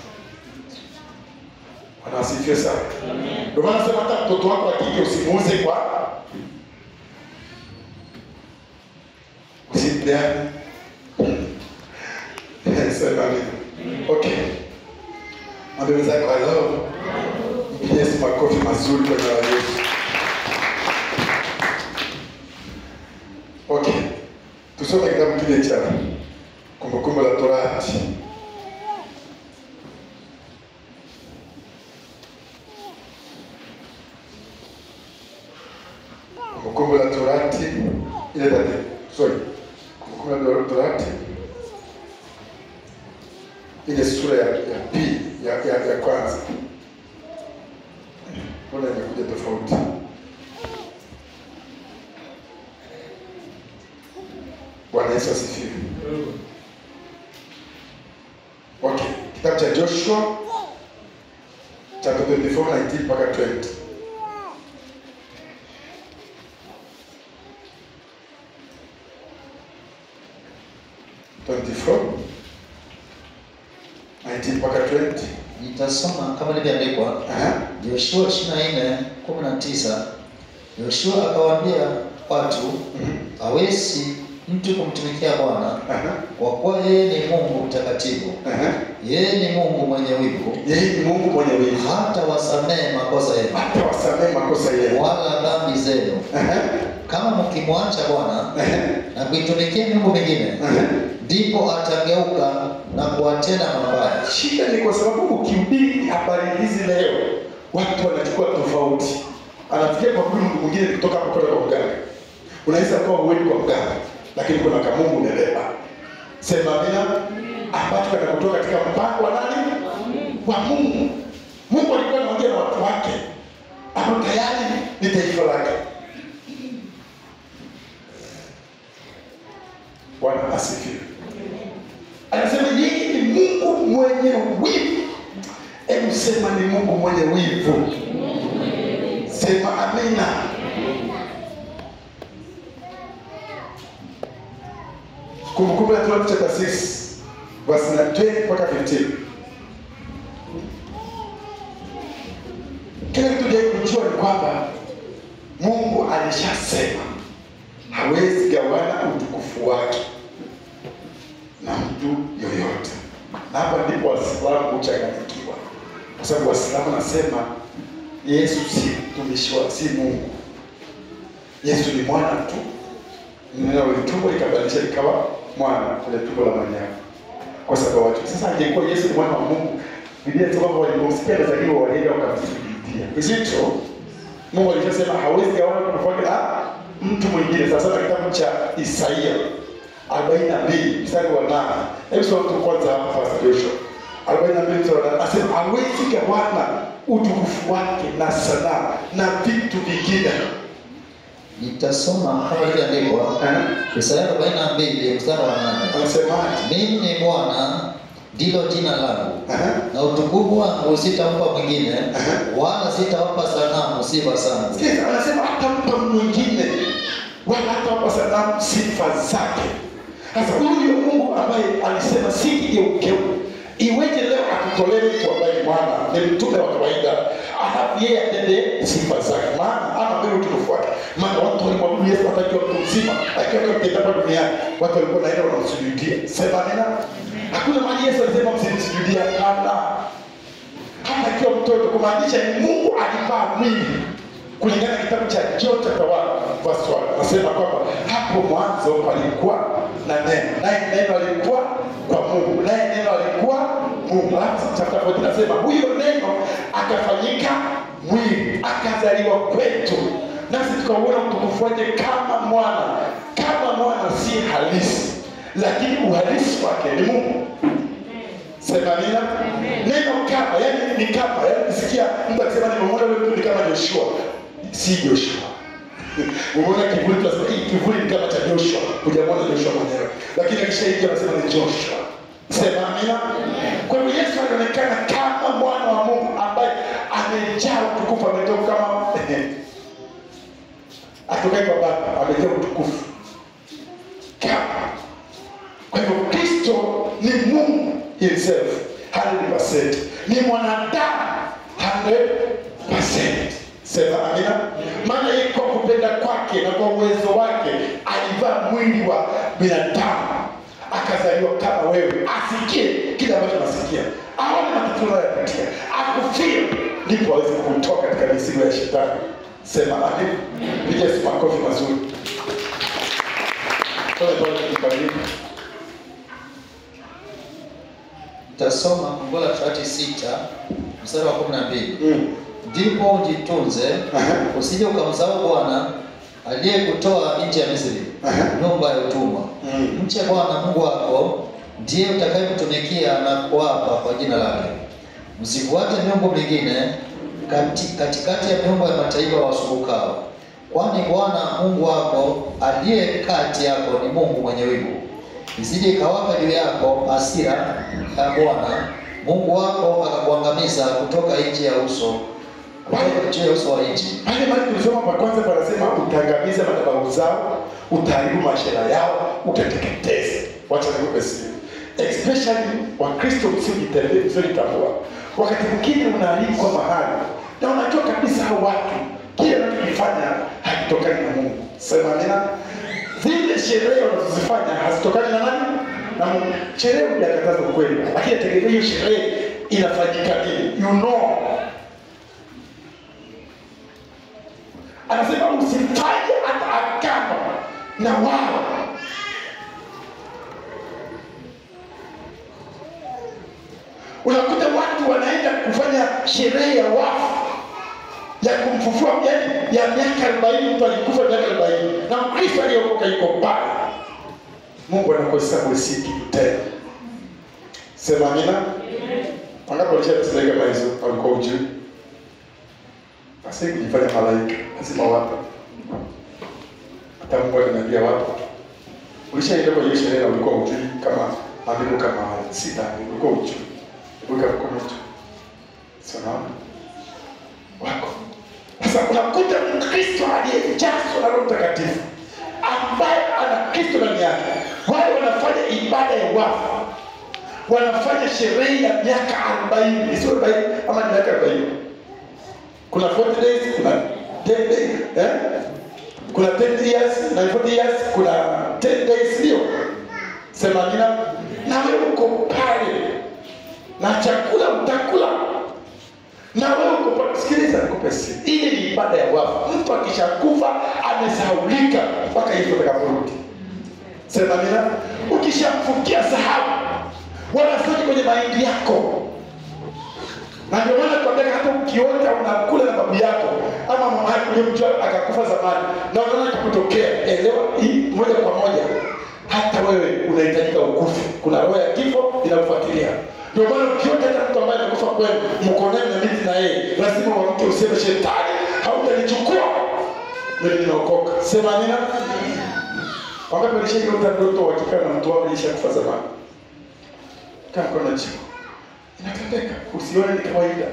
anasifiwe sana ndio maana sema hata mtoto wako akike usimuuze kwa usimpeane sema amina okay mwambie wenzako hello mpigie Yesu makofi mazuri kwa jina la Yesu okay tusome kitabu kile cha kumbukumbu la torati kumbukumbu la torati ile tati sorry kumbukumbu la torati ile sura ya, ya pili ya, ya, ya kwanza mbona imekuja tofauti bwana yesu asifiwe okay kitabu cha joshua chapter 24 19 mpaka 20 24 19 mpaka 20 Nitasoma kama ilivyoandikwa Aha. Yoshua 24:19. Yoshua akawaambia watu, Mhm. hawezi mtu kumtumikia Bwana Aha. kwa kuwa yeye ni Mungu mtakatifu, Aha. yeye ni Mungu mwenye wivu, yeye ni mungu mwenye wivu hata wasamehe makosa yenu hata wasamehe makosa yenu wala dhambi zenu. Aha. Kama mkimwacha Bwana Aha. na kuitumikia miungu mingine, Aha. ndipo atageuka na kuwatenda mabaya. shida ni kwa sababu ukihubiri habari hizi leo watu wanachukua tofauti anafikia kwa huyu mtu mwingine kutoka hapo kwenda kwa mganga unaweza kuwa huendi kwa mganga lakini kuna kamungu umebeba sema amina ambacho kanakutoka katika mpango wa nani wa mungu mungu alikuwa anaongea na watu wake ambao tayari ni taifa lake bwana asifiwe anasema yeye ni mungu mwenye wivu hebu sema ni mungu mwenye wivu sema amina kumbukumbu la torati chapter 6 verse 20 mpaka 15 alishasema hawezi gawana utukufu wake na mtu yoyote, na hapa ndipo Waislamu huchanganyikiwa, kwa sababu Waislamu nasema Yesu si mtumishi wa, si Mungu. Yesu ni mwana tu, neno litumbo likabadilisha likawa mwana kwenye tumbo la Mariamu, kwa sababu watu sasa, angekuwa Yesu ni mwana wa Mungu, Biblia inasema kwamba walipomsikia amezaliwa walienda wakamsujudia. Is it true? Mungu alishasema hawezi gawana utukufu wake na mtu mwingine. Sasa na kitabu cha Isaia 42 mstari wa 8. Hebu soma tu kwanza hapa Pastor Joshua. 42 mstari wa 8. Anasema hawezi gawana utukufu wake na sanamu na vitu vingine. Nitasoma kama ilivyoandikwa Eh? Isaya 42 mstari wa 8. Anasemaje? Mimi ni Bwana ndilo jina langu, Eh? na utukufu wangu sitampa mwingine, wala sitawapa sanamu sifa zangu. Sikiza, anasema hatampa mwingine wala hatawapa sanamu sifa zake. Sasa huyu Mungu ambaye alisema sikigeukewe, iweje leo akutolee mtu ambaye ni mwana ni mtume wa kawaida, alafu yeye atende sifa zake? Maana ana mbele utukufu wake. Maana watu walimwabudu Yesu hata akiwa mtu mzima, akiwa mtenda hapa duniani, watu walikuwa naenda wanamsujudia. Sema amina. Hakuna mahali Yesu alisema msimsujudie, hapana hata akiwa mtoto, kumaanisha ni Mungu alivaa mwili kulingana na kitabu cha John chapter 1 verse 1 anasema kwamba hapo mwanzo palikuwa na neno, naye neno alikuwa kwa Mungu, naye neno alikuwa Mungu. Alafu chapter 14 anasema huyo neno akafanyika mwili akazaliwa kwetu, nasi tukauona utukufu wake kama mwana. Kama mwana si halisi, lakini uhalisi wake ni Mungu. Sema amina. Neno kama, yani ni kama, yani ukisikia mtu akisema nimemwona yule mtu ni kama Joshua, si Joshua. Umeona kivuli, tunasema hii kivuli ni kama cha Joshua, hujamwona Joshua mwenyewe, lakini akishaingia anasema ni Joshua. Sema amina. Kwa hiyo Yesu anaonekana kama mwana wa Mungu ambaye amejaa utukufu, ametoka kama atokaye kwa Baba, amejaa utukufu kama kwa hivyo Kristo ni Mungu himself 100%. Ni mwanadamu 100%. Sema amina. Maana yeye kwa kupenda kwake na kwa uwezo wake alivaa mwili wa binadamu akazaliwa kama wewe, asikie kile ambacho nasikia, aone matatizo unayopitia, akufie, ndipo aweze kutoka katika mizigo ya shetani. Sema amina. Piga Yesu makofi mazuri. Pole pole tukibariki. Nitasoma Kumbukumbu la Torati sita mstari wa 12. Mm. Ndipo ujitunze Aha. usije ukamsahau Bwana aliyekutoa nchi ya Misri, Aha. nyumba ya utumwa. Mm. Mche Bwana Mungu wako, ndiye utakayemtumikia na kuapa kwa jina lake. Msifuate miungu mingine kati, katikati ya miungu ya mataifa wasukukao, kwani Bwana Mungu wako aliye kati yako ni Mungu mwenye wivu, isije ikawaka juu yako hasira ya Bwana Mungu wako akakuangamiza kutoka nchi ya uso kutoka juu ya uso wa nchi. Pale mahali tulisoma kwa kwanza panasema utaangamiza madhabahu zao, utaharibu mashera yao, utateketeza. Wacha nikupe siri. Especially Wakristo msiojitambua, msiojitambua. Wakati mwingine unaalikwa mahali na unajua kabisa hao watu kile wanachokifanya hakitokani na Mungu. Sema amina. Zile sherehe wanazozifanya hazitokani na nani? Na Mungu. Sherehe hujakataza ukweli, lakini tegemea hiyo sherehe inafanyika nini? You know anasema usifanye hata agano na wao. Unakuta watu wanaenda kufanya sherehe ya wafu ya kumfufua, yani ya miaka arobaini. Mtu alikufa miaka arobaini na Mkristo aliyeokoka yuko pale, Mungu anakuhesabu si kitu tena. Sema amina. Wangapi walishateseleka kama hizo, walikuwa ujui basi kujifanya malaika lazima wapo. Hata Mungu aliniambia wapo. Ulishaenda kwa hiyo sherehe na ulikuwa ujui kama maandiko kama haya. Si dhambi, ulikuwa ujui. Weka mkono tu. Sana. Wako. Sasa unakuta Mkristo aliyejazwa na Roho Mtakatifu ambaye ana Kristo ndani yake. Wale wanafanya ibada ya wafu. Wanafanya sherehe ya miaka 40, sio 40 ama ni miaka 40 kuna 40 days, kuna 10 days, eh? kuna 10 years na 40 years kuna 10 days ndio sema amina na wewe uko pale na chakula utakula na wewe uko pale sikiliza nikupe siri hii ni ibada ya wafu mtu akishakufa amesahaulika mpaka hivyo atakaporudi sema amina ukishamfukia sahau wala sote kwenye mahindi yako na ndio maana tuambia hata ukiota unakula na babu yako ama mama yako uliyemjua akakufa zamani na unaona kikutokea elewa hii moja kwa moja hata wewe unahitajika ukufu kuna roho ya kifo inakufuatilia ndio maana ukiota hata mtu ambaye amekufa kwenu mko naye na miti na yeye lazima uamke useme shetani hautanichukua mimi ninaokoka sema amina wangapi walishaota ndoto wakikaa na mtu wao alishakufa zamani kama kuna jibu inatendeka usione ni kawaida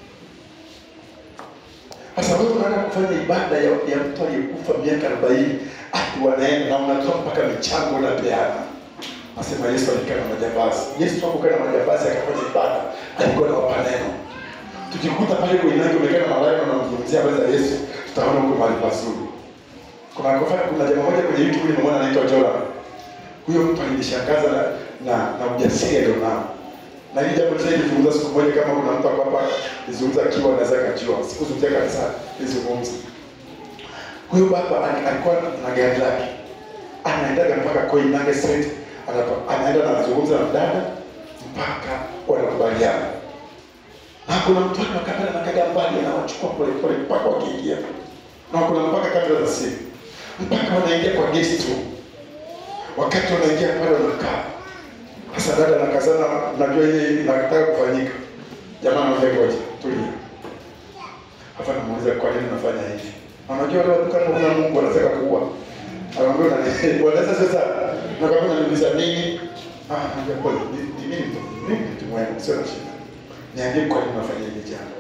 sasa wewe unaenda kufanya ibada ya, ya mtu aliyekufa miaka arobaini ati wanaenda na unatoa mpaka michango unapeana asema yesu alikaa na majambazi yesu akukaa na majambazi akafanya ibada alikuwa na wapa neno tukikuta pale kuinagi umekaa na malaika unamzungumzia habari za yesu tutaona huko mahali pazuri kuna kuna kuna jamaa moja kwenye youtube nimemwona anaitwa joram huyo mtu alinishangaza na na, na ujasiri alionao na hili jambo tena nilizungumza siku moja kama kuna mtu hapa hapa nilizungumza akiwa anaweza kajua sikuzungumzia kanisa nilizungumza huyo baba ali- alikuwa na gari lake anaendaga mpaka Koinange Street anapa- anaenda na anazungumza na dada mpaka wanakubaliana na kuna mtu akakabana na kaga mbali anawachukua pole pole mpaka wakiingia na kuna mpaka kamera za simu mpaka wanaingia kwa guest room wakati wanaingia pale wanakaa sasa dada nakazana, najua ile inataka kufanyika. Jamaa anaambia ngoja, tulia. Hapa namuuliza kwa nini unafanya hivi? Na Unajua wale watu kama kuna Mungu wanataka kuua. Anaambia unani wanaweza sasa na kama unaniuliza nini? Ah, naambia pole, ni ni mimi tu. Mimi tu mwenyewe sio na shida. Niambie kwa nini unafanya hili jambo.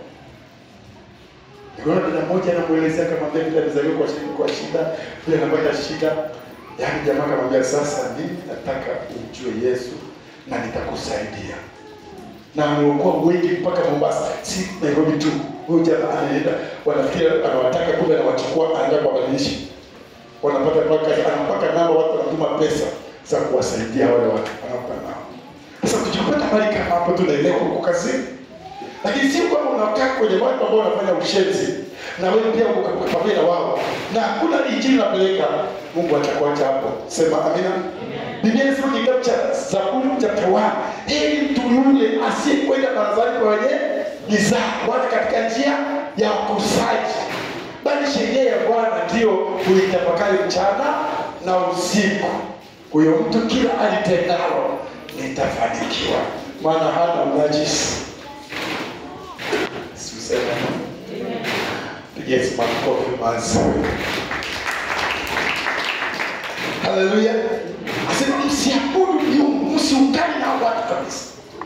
Nikaona dada mmoja anamuelezea kama vile vile amezaliwa kwa shida, kwa shida, vile anapata shida. Yaani jamaa akamwambia sasa mimi nataka umjue Yesu na nitakusaidia. Na ameokoa wengi mpaka Mombasa, si Nairobi tu. Huyu jamaa anaenda, wanafikiri anawataka, kumbe anawachukua, anaenda kuwabadilisha. Wanapata mpaka anampaka namba, watu wanatuma pesa za kuwasaidia wale watu, anampa nao. Sasa tukipata mali kama hapo, tunaelewa uko kazini, lakini sio kwamba unakaa kwenye watu ambao wanafanya ushenzi na wewe pia uko uko pamoja na wao, na hakuna injili unapeleka, Mungu atakuacha hapo. Sema amina. Biblia inasema kwenye kitabu cha Zaburi chapter 1, heri mtu yule asiyekwenda barazani kwa wenye mizaa, wala katika njia ya wakosaji, bali sheria ya Bwana ndiyo huitafakari mchana na usiku. Huyo mtu kila alitendalo litafanikiwa, maana hana unajisi. Siuseme pigia Yesu makofi mazuri. Haleluya. Asema msiabudu miungu, msiungane na hao watu kabisa.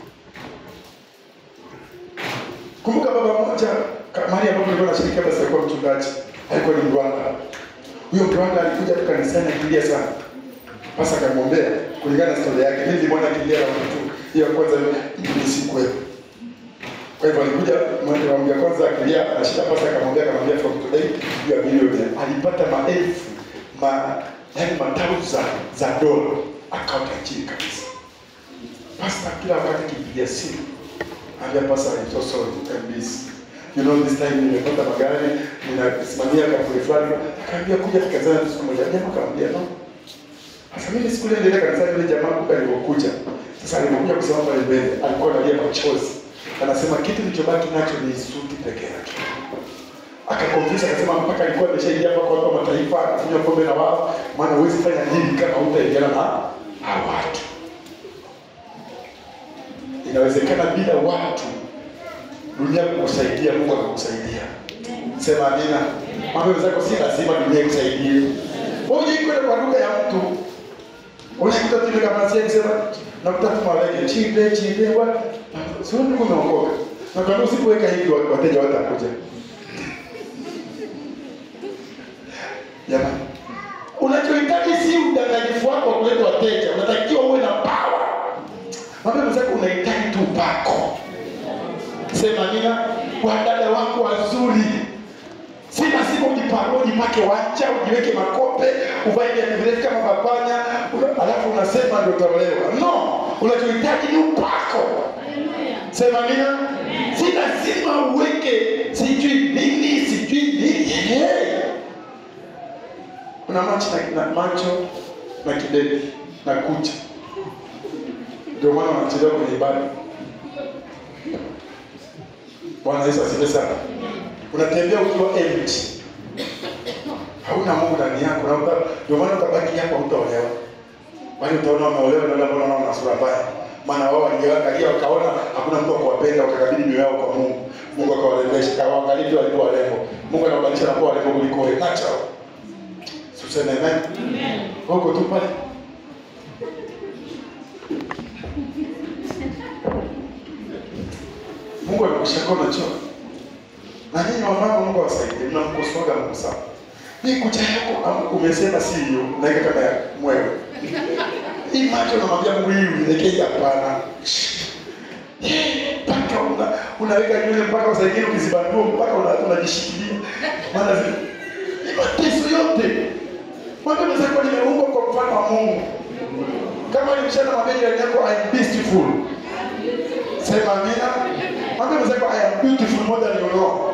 Kumbuka baba mmoja ka- mahali ambapo nilikuwa nashiriki basi alikuwa mchungaji, alikuwa ni Mrwanda. Huyo Mrwanda alikuja tu kanisani akilia sana. Pasa akamwombea kulingana na historia yake. Mimi nilimwona akilia na mtu hiyo ya kwanza mimi sikuwepo. Kwa hivyo alikuja mwende wa ya kwanza akilia anashika pasa akamwambia akamwambia from today you are millionaire. Alipata maelfu ma yani mataru za za dola akawa tajiri kabisa. Pasta kila wakati kipigia simu ambia pasta I'm so sorry I'm busy. You know this time nimepata magari ninasimamia kampuni fulani akaambia kuja tukazana siku moja jamaa akamwambia no sasa mimi siku ile nilienda kanisani yule jamaa kumbe alipokuja. Sasa alipokuja kusema pale mbele alikuwa analia machozi. Anasema kitu kilichobaki nacho ni suti peke yake. Akakonfisa akasema mpaka alikuwa ameshaingia hapa kwa watu wa mataifa akakunywa pombe na wao, maana huwezi fanya nini kama hutaingiana na hao watu. Inawezekana bila watu dunia kukusaidia, Mungu akakusaidia. Sema amina. Mambo zako si lazima dunia ikusaidie. Wewe kwenda kwa lugha ya mtu Unakuta tu kama sasa sema nakuta tu malaika chinde chinde wa sio ndio umeokoka. Na kama usipoweka hivi wa- wateja watakuja. Jamani. Unachohitaji si udanganyifu wako wa kuleta wateja, unatakiwa uwe na power. Mambo mzako unahitaji tu upako. Sema nina wadada wako wazuri. Si lazima lazima ujipanue, ujipake wanja, ujiweke makope, uvae viatu virefu kama mapanya, una- alafu unasema ndio utaolewa. No, unachohitaji ni upako. Sema nina, si lazima uweke sijui nini sijui nini. Hey. Una macho na, na macho na kideri na kucha, ndio maana wanachelewa kwenye ibada. Bwana Yesu asifiwe sana. Unatembea ukiwa empty, hauna Mungu ndani yako, na uta- ndio maana utabaki hapo, hutaolewa. Kwani utaona wameolewa na wale ambao wanaona wana sura mbaya, maana wao wangeangalia wakaona hakuna mtu wa kuwapenda, wakakabidhi mioyo yao kwa Mungu. Mungu akawarembesha, akawaangalia vile walikuwa warembo. Mungu anabadilisha na kuwa warembo kuliko wewe, natural. Tuseme amen. Huko tu pale. Mungu anakushakoa unachoka. Na nyinyi wamama, Mungu awasaidie, mnamkosoaga Mungu sana. Hii kucha yako am- umesema si hiyo, naika kama ya mwewe. Hii macho namwambia Mungu hii unielekee hapana. Mpaka una, unaweka nywele mpaka saa ingine ukizibandua mpaka una- unajishikilia. Maana zi- ni mateso yote. Mwambie mwenzako nimeumbwa kwa mfano wa Mungu. Kama ni msichana mwambie jirani yako I am beautiful. Sema amina. Mwambie mwenzako I am beautiful more than you know.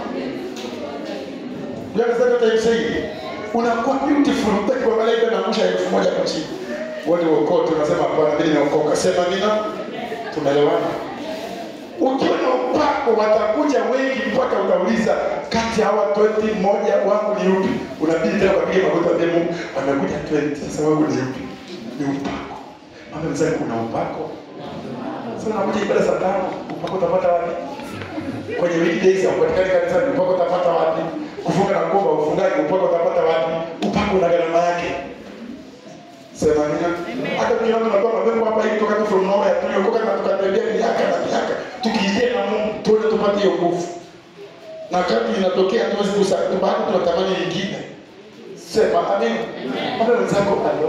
You understand what I'm saying? Unakuwa beautiful, hutaki kuangalia ile inaangusha elfu moja kwa chini. Wote wokote unasema hapana, mimi nimeokoka. Sema amina. Tumeelewana? Ukiwa na upako watakuja wengi mpaka utauliza kati ya hawa 20 mmoja wangu ni yupi? Unabidi tena ukapiga magoti ambie Mungu, wamekuja 20, sasa wangu ni yupi? Ni upako. Mama mzee kuna upako. Sasa unakuja ibada saa tano, upako utapata wapi? Kwenye weekdays haupatikani kanisani, upako utapata wapi? Kufunga na kuomba ufungaji, upako utapata wapi? Upako una gharama yake. Sema nina. Hata tukiona tunatoa mapepo hapa hivi kutoka tu from nowhere, tuliokoka na tukatembea miaka na miaka, tukiingia na Mungu tuone tupate hiyo nguvu. Na kadri inatokea tuwezi kusa, bado tunatamani nyingine. Sema amina. Hata wenzako alo.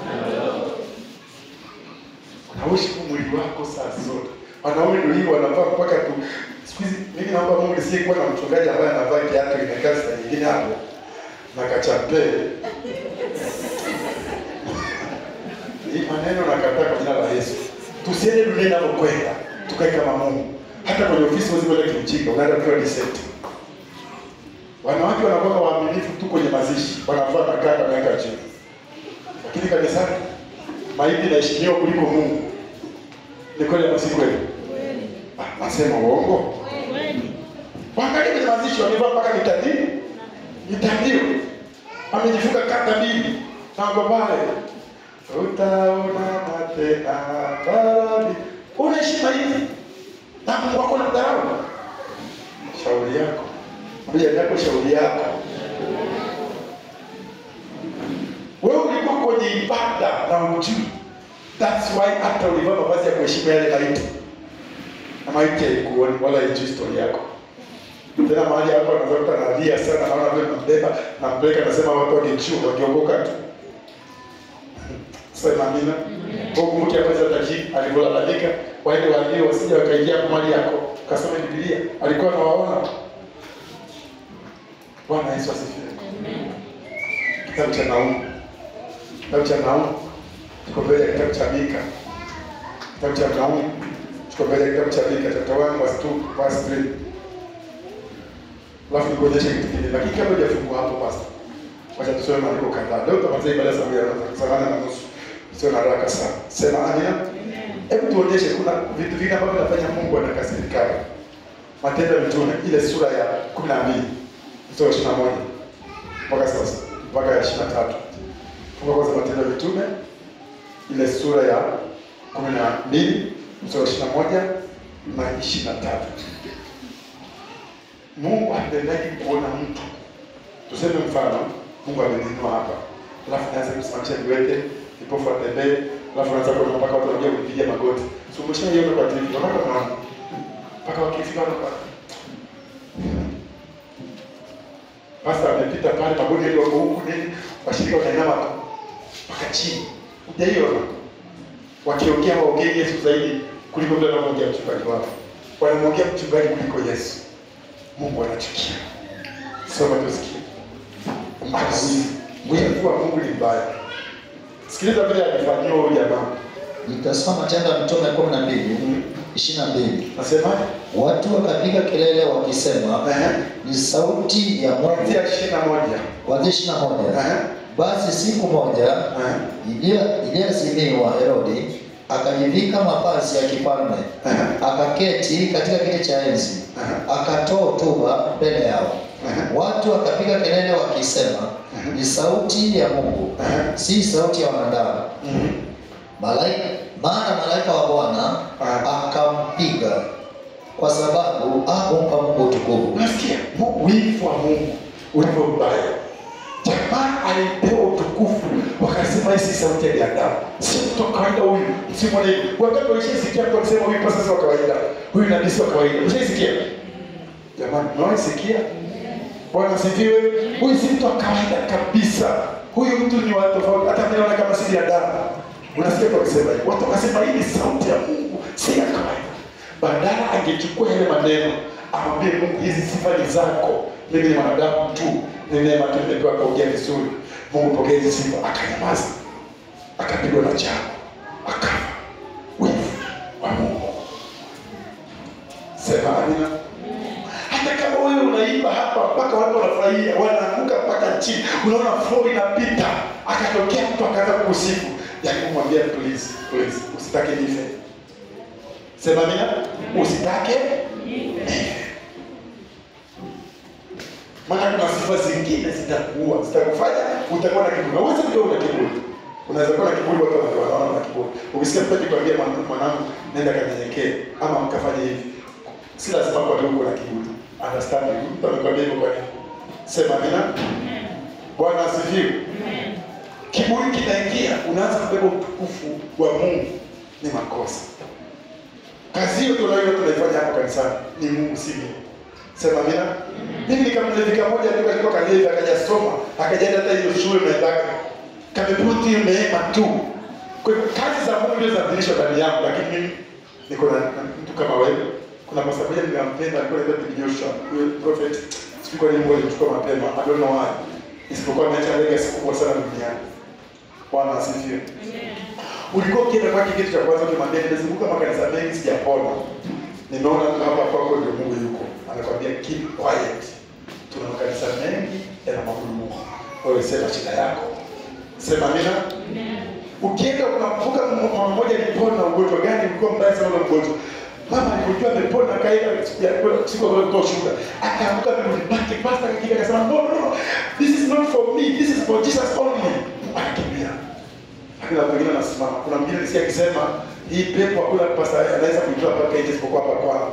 Unaishi kwa mwili wako saa zote. Wanaume ndio hivyo wanavaa mpaka tu. Siku hizi mimi naomba Mungu nisiyekuwa na mchungaji ambaye anavaa kiatu imekaa saa nyingine hapo na kachapele hii maneno nakataa kwa jina la Yesu. Tusiende dunia inalokwenda, tukae kama Mungu. Hata kwenye ofisi huwezi kwenda kimjinga, unaenda ukiwa decent. Wanawake wanakuwa waaminifu tu kwenye mazishi, wanavaa makaka wanaweka chini, lakini kanisani maiti inaheshimiwa kuliko Mungu. Ni kweli ama si kweli? Ah, Nasema uongo? Waangalie kwenye mazishi, wamevaa mpaka mitandio, mitandio, amejifunga kata mbili na wako pale utaona tena barani. Unaishi maiti na Mungu wako na dharau. Shauri yako, mbia yako, shauri yako. Wewe ulikuwa kwenye ibada na ujui. That's why hata ulivaa mavazi ya kuheshimu yale maiti, na maiti haikuoni wala haijui story yako. Tena mahali hapo anaweza kuta analia sana, naona vile nambeba nampeleka, nasema watu wakijua wakiokoka tu Sema amina. Mungu mke ameweza tajiri alivyolalamika, waende waambie wasije wakaingia kwa mali yako. Kasome Biblia. Alikuwa anawaona. Bwana Yesu asifiwe. Kitabu cha Naumu. Kitabu cha Naumu. Tuko mbele ya kitabu cha Mika. Kitabu cha Naumu. Tuko mbele ya kitabu cha Mika chapter 1 verse 2 verse 3. Alafu nikuonyeshe kitu kingine. Lakini kabla hujafungua hapo pastor. Wacha tusome maandiko kadhaa. Leo tutamaliza ibada saa moja na saa nane na nusu. Sio na haraka sana. Sema amina. Hebu tuonyeshe kuna vitu vingi ambavyo vinafanya Mungu anakasirika. Matendo ya Mitume ile sura ya 12 mstari wa 21 mpaka sasa mpaka ya 23. Funga kwanza Matendo ya Mitume ile sura ya 12 mstari wa 21 na 23. Mungu hapendaji kuona mtu tuseme mfano Mungu ameninua hapa, alafu naanza kusimamisha viwete, kipofu atembee, alafu naanza kuona mpaka watu wanakuja kupiga magoti. So umeshaiona kwa TV, unaona kama mpaka wakifika hapa Pastor amepita pale, magoti yale wako huku nini, washirika wanainama tu mpaka chini. Hujaiona wakiongea waongee Yesu zaidi kuliko vile wanamwongea mchungaji wao, wanamwongea mchungaji kuliko Yesu. Mungu anachukia. Soma tusikie. ana wivu. Wivu wa Mungu ni mbaya. Sikiliza vile alifanyiwa huyu jamaa. Nitasoma Matendo ya Mitume kumi na mbili ishirini na mbili Nasemaje? watu wakapiga kelele wakisema, Ehe. ni sauti ya Mungu. Kuanzia ishirini na moja. Kuanzia ishirini na moja Ehe. basi siku moja Ehe. iliyo- iliyoazimiwa Herodi akajivika mavazi ya kifalme Ehe. akaketi katika kiti cha enzi akatoa hotuba mbele yao Ehe. watu wakapiga kelele wakisema Mhm. ni sauti ya Mungu Ehe. si sauti ya wanadamu Mhm. malaika maana malaika wa Bwana Ah. akampiga kwa sababu hakumpa Mungu utukufu Unasikia? Mu- Wivu wa Mungu ulivyo mbaya. Jamaa alipewa utukufu, wakasema hii si sauti ya binadamu, si mtu wa kawaida huyu, si mwanahivi. Wakati walishasikia mtu akisema huyu pasa si wa kawaida, huyu nabii si wa kawaida. Ushaisikia? Jamani, mnawaisikia? Bwana asifiwe. Huyu si mtu wa kawaida kabisa. Huyu mtu ni wa tofauti, hata mimi naona kama si binadamu. Unasikia kwa kusema hivi. Watu wakasema hii ni sauti ya Mungu, si ya kawaida. Badala angechukua yale maneno amwambie Mungu, hizi sifa ni zako, mimi ni mwanadamu tu, ni neema tu nimepewa kuongea vizuri. Mungu pokea hizi sifa, akanyamaza, akapigwa na chako, akafa. Wivu wa Mungu. Sema amina. Hata kama wewe unaimba hapa mpaka watu wanafurahia, wanaanguka mpaka chini, unaona flow inapita, akatokea mtu akaanza kukusifu, yaani kumwambia please, please, usitake nife. Sema amina, usitake nife. Maana kuna sifa zingine zitakuua, zitakufanya utakuwa na kiburi. Unaweza kuwa una kiburi. Unaweza kuwa na kiburi, watu wanakuwa wanaona na kiburi. Ukisikia mtu akikwambia mwanangu, mwanangu, nenda kanyenyekee ama mkafanye hivi, si lazima kwa ndugu na kiburi. Understand you. Mtu amekwambia hivyo kwa nini? Sema amina. Bwana asifiwe. Kiburi kinaingia, unaanza kubeba utukufu wa Mungu, ni makosa. Kazi hiyo tunayo tunaifanya hapa kanisani ni Mungu, si mimi. Sema amina. Mimi nikamlevika moja tu alikuwa kalevi akajasoma akajaenda hata hiyo shule naendaka kameputi hiyo neema tu. Kwa hivyo kazi za Mungu ndio zinadhihirishwa ndani yangu, lakini mimi niko na na mtu kama wewe. Kuna pastor moja ninampenda, alikuwa anaitwa Bibi Joshua, huyo prophet. Sijui kwa nini Mungu alimchukua mapema, I don't know why. Isipokuwa ameacha legacy kubwa sana duniani. Bwana asifiwe. Ulikuwa ukienda kwake kitu cha kwanza ukimwambia nimezunguka makanisa mengi sijapona. Nimeona tu hapa kwako ndio Mungu yuko. Anakwambia keep quiet. Tuna makanisa mengi yanamwabudu Mungu. Wewe sema shida yako. Sema amina. Ukienda unakumbuka mama mmoja alipona ugonjwa gani ulikuwa mbaya sana ule ugonjwa. Mama alipojua amepona kaenda siku ya siku ya kutoa shuhuda. Akaamka mbele pake pastor akakija akasema no no no. This is not for me. This is for Jesus only. Akakimbia. Lakini watu wengine wanasimama. Kuna mwingine nisikia akisema hii pepo hakuna pasta anaweza kuitoa mpaka nje isipokuwa hapa kwao.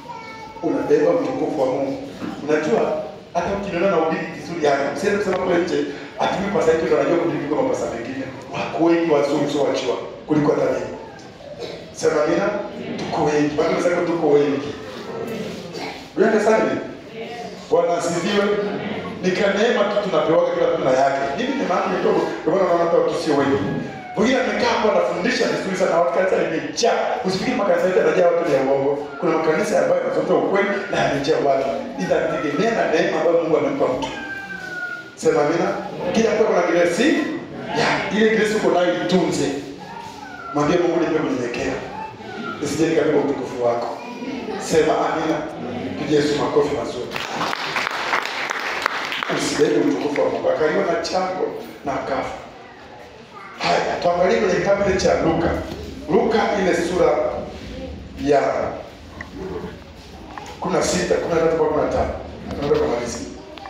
Unabeba utukufu wa Mungu. Unajua hata ukiniona na ubiri vizuri yani, usiende kusema kule nje ati mimi pasta yetu ndio anajua kuhubiri kama pasta mengine. Wako wengi wazuri sio wachua kuliko hata mimi. Sema amina. Tuko wengi. Bado nasema tuko wengi. You understand me? Bwana asifiwe. Ni neema tu tunapewa kila mtu na yake. Mimi ni maana kidogo, ndio maana naona hata watu sio wengi. Mwingine amekaa hapo anafundisha vizuri sana, watu kanisa limejaa. Usifikiri makanisa yote yanajaa watu ya uongo. Kuna makanisa ambayo yanazungumza ukweli na yamejaa watu. Inategemea na neema ambayo Mungu amempa mtu. Sema amina. Kila mtu ana grace ya ile grace uko nayo itunze. Mwambie Mungu nipe kunyenyekea. Nisije nikabeba utukufu wako. Sema amina. Pigie Yesu makofi mazuri. Usibebe utukufu wa Mungu. Akaliwa na chango na akafa. Haya, tuangalie kwenye kitabu kile cha Luka. Luka ile sura ya 16, 13 kwa 15. Tunaenda kumaliza.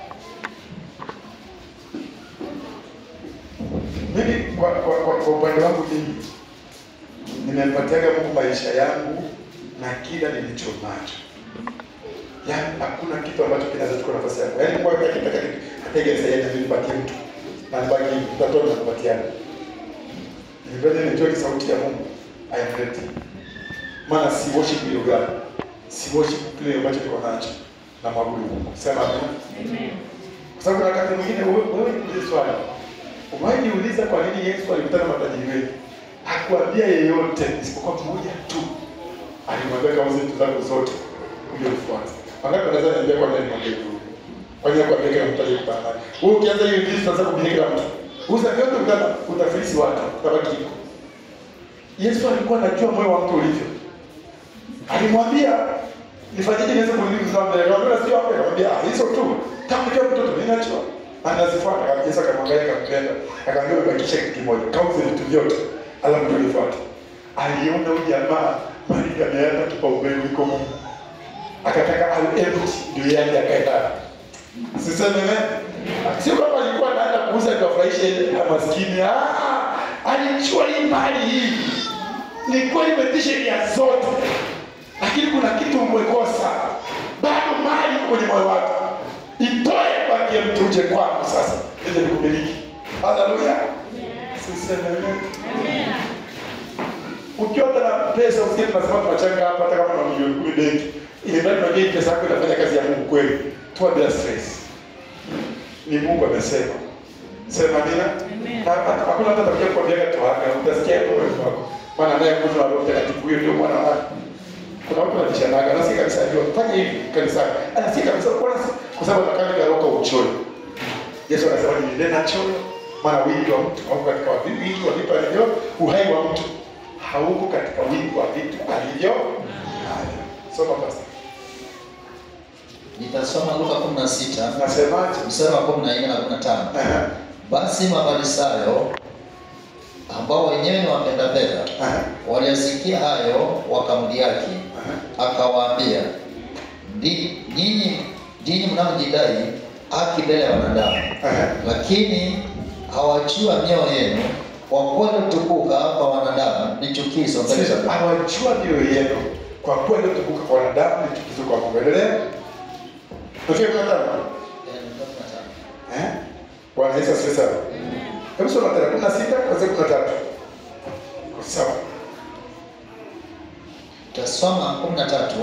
Mimi kwa kwa kwa, kwa upande wangu mimi nimempatiaga Mungu maisha yangu na kila nilicho nacho. Yaani hakuna kitu ambacho kinaweza kuchukua nafasi yangu. Yaani Mungu akitaka kitu atege sasa na nipatie mtu. Na nibaki mtatoa na kupatiana. Nipende nijue sauti ya Mungu. I am ready. Maana si worship hiyo gani. Si worship kile ambacho niko nacho. Na mwabudu Mungu. Sema amen. Kwa sababu kuna wakati mwingine wewe wewe ni swali. Umewahi jiuliza kwa nini Yesu alikutana na matajiri wengi? Hakuambia yeyote isipokuwa mmoja tu. Alimwambia kama vitu zako zote uje ufuate. Wangapi wanaweza niambia kwa nini nimwambia hivyo? Kwa Fanya kwa kila mtu aliyekutana naye. Wewe ukianza hiyo injili sasa kuhubiri kila mtu. Usa vyote utana utafilisi watu, utabaki hivyo. Yesu alikuwa anajua moyo wa mtu ulivyo. Alimwambia nifanyeje niweze kurudi mzao mbele. Akamwambia sio hapo, akamwambia "Ah, hizo tu. Kama ndio mtoto ninachua. Anazifuata kabisa Yesu akamwangalia akampenda. Akamwambia ubakishe kitu kimoja. Kauze vitu vyote. Alafu ndio nifuate. Aliona huyu jamaa mali ameenda kipaumbele kuliko Mungu. Akataka awe empty ndio yeye akaenda. Siseme ne? Sio kama alikuwa anaenda kuuza kuwafurahisha ile maskini. Ah, alijua hii mali hii ni kweli imetisha nia zote, lakini kuna kitu umekosa bado. Mali iko kwenye moyo wako, itoe kwake mtu uje kwako sasa, ili nikumiliki. Haleluya, siseme amen. Ukiwa na pesa usikie tunasema tunachanga hapa, hata kama una milioni kumi benki, ili mradi unajua hii pesa yako inafanya kazi ya Mungu kweli, toa bila stress. Ni Mungu amesema. Sema amina. Na hata- hakuna mtu atakuja kukwambia toaga, utasikia tu wewe wako. Maana naye mtu wa Roho Mtakatifu huyo ndio mwana wake. Kuna watu wanajishanaga na si kabisa ndio fanya hivi kanisani. Ana si kabisa kwa kwa sababu anakaa karoka uchoyo. Yesu anasema ni nena choyo, maana wingi wa mtu au katika wingi wingi wa vitu alivyo, uhai wa mtu hauko katika wingi wa vitu alivyo. navyo. Soma basi. Nitasoma Luka 16 Nasemaje? mstari wa 14 na 15. Aha. Basi Mafarisayo ambao wenyewe ni wapenda fedha Aha. waliyasikia hayo wakamdhihaki, Aha. akawaambia, "Ndi- nyinyi nyinyi mnaojidai haki mbele ya wanadamu, Aha. lakini hawajua mioyo yenu, kwa kuwa iliotukuka kwa wanadamu ni chukizo mbele za Mungu." awajua mioyo yenu kwa kuwa iliotukuka kwa wanadamu ni chukizo kwa Mungu. Endelea. Tokea kwa tano. Eh? Bwana Yesu asifiwe sana. Hebu soma tena kumi na sita kuanzia kumi na tatu. Sawa. Tasoma 13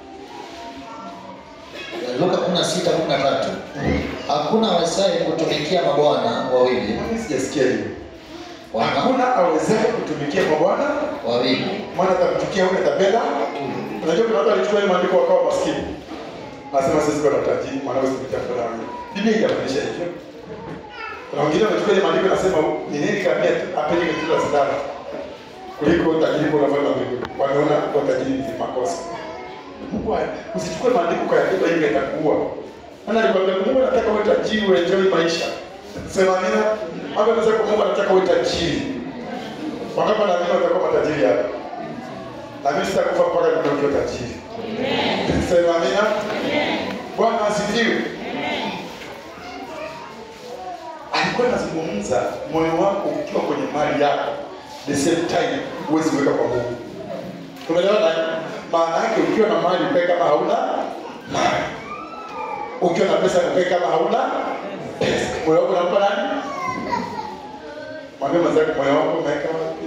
Luka 16 13. Hakuna awezaye kutumikia mabwana wawili Mimi sijasikia hiyo. wana Hakuna awezaye kutumikia kwa Bwana, wawili maana atakuchukia yule atapenda. Unajua kuna watu walichukua ile maandiko wakawa maskini. Nasema sisi kwa tajiri, maana wewe usipita kwa damu. Biblia inafundisha hivyo. Kuna wengine wanachukua ile maandiko nasema ni nini kabia apende kitu la sadaka kuliko tajiri kwa nafanya mbinguni. Wanaona kwa tajiri ni makosa. Mungu haya, usichukue maandiko kwa yakiba hivi yatakuua. Maana alikwambia Mungu anataka uwe tajiri uenjoy maisha. Sema nina hapo anasema kwa Mungu anataka uwe tajiri. Wangapi na mimi watakuwa matajiri hapa? Na mimi sitakufa mpaka nitoke tajiri. Sema amina. Bwana asifiwe. Alikuwa anazungumza moyo wako ukiwa kwenye mali yako, the same time huwezi kuweka kwa Mungu. Tumeelewana? Maana yake ukiwa na mali ukae kama hauna mali, ukiwa na pesa ukae kama hauna pesa. Moyo wako unampa nani? Mwambie mwenzako, moyo wako umeweka wapi?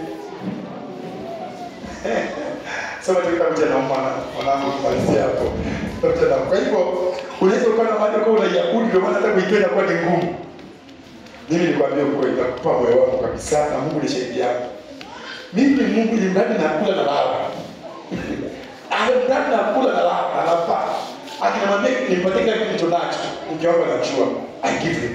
Soma tu kitabu cha Nauma na mwanangu kumalizia hapo. Kitabu cha Nauma. Kwa hivyo unaweza ukawa na mali kwa unaiabudu, ndio maana hata kuitoa inakuwa ni ngumu. Mimi nikwambia ukweli, nakupa moyo wangu kabisa, na Mungu ni shahidi yangu. Mimi Mungu ni mradi nakula na lala. Ale mradi nakula na lala, anapa. Akinamwambia nipatie kile kitu nilicho nacho, mke wangu anajua. I give him.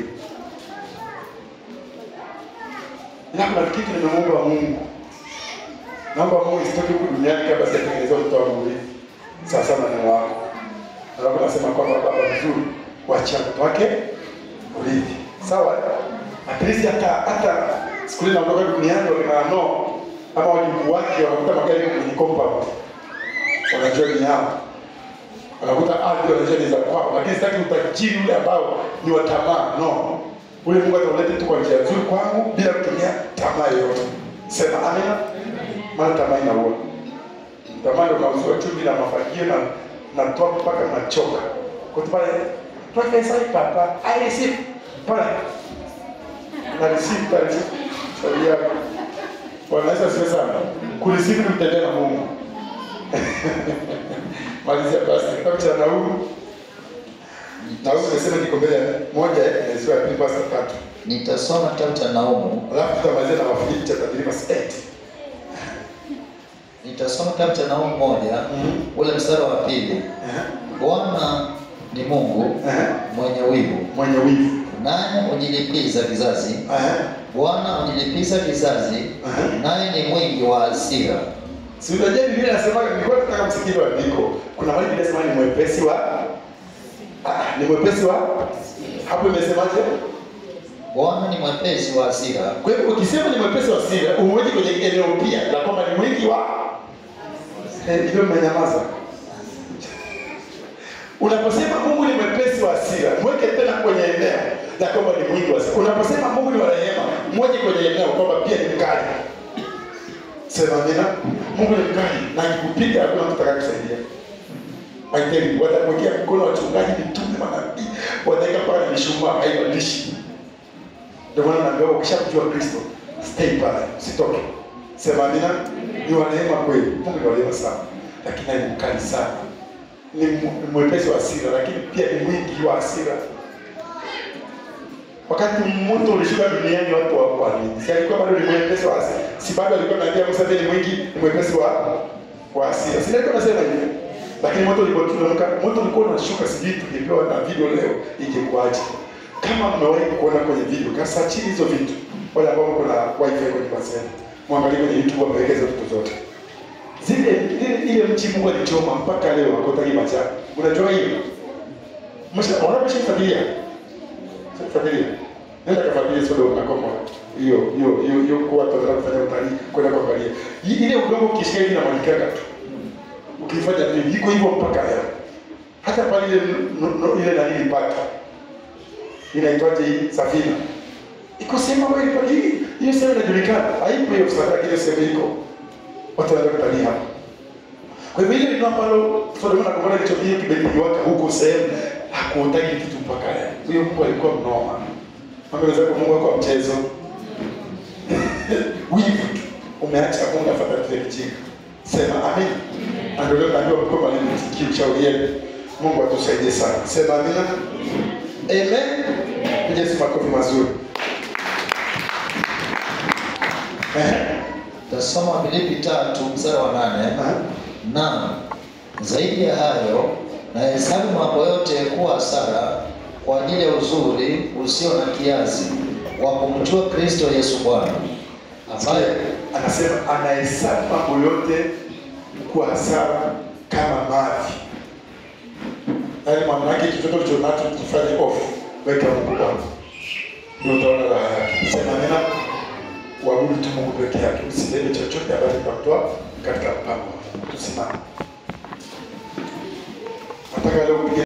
Ila kuna kitu nimemuomba Mungu. Naomba Mungu isitoke huku duniani kabla sijatengeneza mtoto wangu hivi. Sasa na neno wako. Alafu nasema kwamba baba mzuri, wacha mtoto wake urithi. Sawa? At least hata hata siku ile naondoka duniani wakina no ama wajukuu wake wanakuta magari yako kwenye compound. Wanajua ni yao. Wanakuta ardhi wanajua ni za kwao, lakini sitaki utajiri ule ambao ni wa tamaa. No. Ule Mungu atauleta tu kwa njia nzuri kwangu bila kutumia tamaa yoyote. Sema amina. Maana tamaa inaua. Tamaa ndio kauziwa chumvi na mafagio na na toa mpaka nachoka. Kwa sababu pale Professor Papa, I receive pale na receive na receive shauri yako. Bwana Yesu asifiwe sana. Kureceive ni mtendea na Mungu. Malizia basi kitabu cha Naumu. Naumu nimesema niko mbele ya moja ya sura ya pili basi tatu. Nitasoma kitabu cha Naumu, Alafu tutamalizia na Wafilipi chapter 3 verse 8. nitasoma kitabu cha Naumu moja Mhm. ule mstari wa pili. Eh. Bwana ni Mungu Ehe. mwenye wivu, Mwenye wivu. naye hujilipiza kizazi. Ehe. Bwana hujilipiza kizazi, Ehe. naye ni mwingi wa hasira. Si unajua Biblia inasema nilikuwa nataka msikie andiko. Kuna mahali Biblia inasema ni mwepesi wa ah, ni mwepesi wa hapo imesemaje? Bwana ni mwepesi wa hasira, Kwa hivyo ukisema ni mwepesi wa hasira, umoja kwenye eneo pia la kwamba ni mwingi wa eh, hilo mmenyamaza. Unaposema Mungu ni mwepesi wa hasira, mweke tena kwenye eneo la kwamba ni mwingi wa hasira. Unaposema Mungu ni wa rehema, mweke kwenye eneo kwamba pia ni mkali. Sema amina. Mungu ni mkali na akikupiga hakuna mtu atakayekusaidia. I tell you, watakuwekea mkono wachungaji, mitume, manabii, wataweka pale mishumaa, haibadilishi. Ndio maana naambiwa ukishamjua Kristo, stay pale, usitoke. Sema amina. Ni wa rehema kweli. Mungu ni wa rehema sana, lakini naye ni mkali sana. Ni mu- ni mwepesi wa hasira, lakini pia ni mwingi wa hasira. Wakati moto ulishuka duniani, watu hawakuamini. Si alikuwa bado ni mwepesi wa hasira? Si bado alikuwa anaambia Musa ndiye ni mwingi, ni mwepesi wa wa hasira. Si alikuwa anasema hivyo? Lakini moto ulipoteremka, moto ulikuwa unashuka, sijui tungepewa na video leo ingekuwaje. Kama mmewahi kuona kwenye video, kasa chini hizo vitu. Wale ambao kuna wifi kwenye basi. Mwangalie kwenye YouTube wameweka hizo vitu zote. Zile ile, ile mchi Mungu alichoma mpaka leo hakotaki majani. Unajua hiyo? Msha wanapesha familia. Familia. Nenda kafuatilia Sodoma na Gomora. Hiyo hiyo hiyo hiyo kwa watu wanataka kufanya utalii kwenda kuangalia. I- Ile udongo ukishika hivi na malikaka tu. Ukifanya nini? Iko hivyo mpaka leo. Hata pale ile no- no- ile nani paka. Inaitwaje hii safina? Iko sema wewe kwa hii hiyo sema inajulikana. Haipo hiyo sadaka ile sema iko. Watu wanaenda kutalii hapa. Kwa hivyo ile ndio ambalo Sodoma na Gomora kilichokia kimeliwaka huko sehemu hakuotaki kitu mpaka leo. Huyo Mungu alikuwa mnoma. Mambo yanaweza kwa Mungu wako mchezo. Wivu tu. Umeacha Mungu afuata kile kijinga. Sema amen. Na Ndio leo najua kwa mwalimu msikie ushauri yenu. Mungu atusaidie sana. Sema amina. Amen. Piga Yesu makofi mazuri. Eh. Tasoma Filipi tatu mstari wa nane. Eh. Na zaidi ya hayo nahesabu mambo yote kuwa hasara kwa ajili ya uzuri usio na kiasi wa kumjua Kristo Yesu Bwana, ambaye anasema anahesabu mambo yote kuwa hasara kama mavi. Yaani maana yake chochote ulicho nacho kifanye off, weka Mungu kwanza, ndio utaona raha yake. Sema nena, uabudu tu Mungu peke yake, usibebe chochote ambacho kitamtoa katika mpango. Tusimame. Nataka leo upige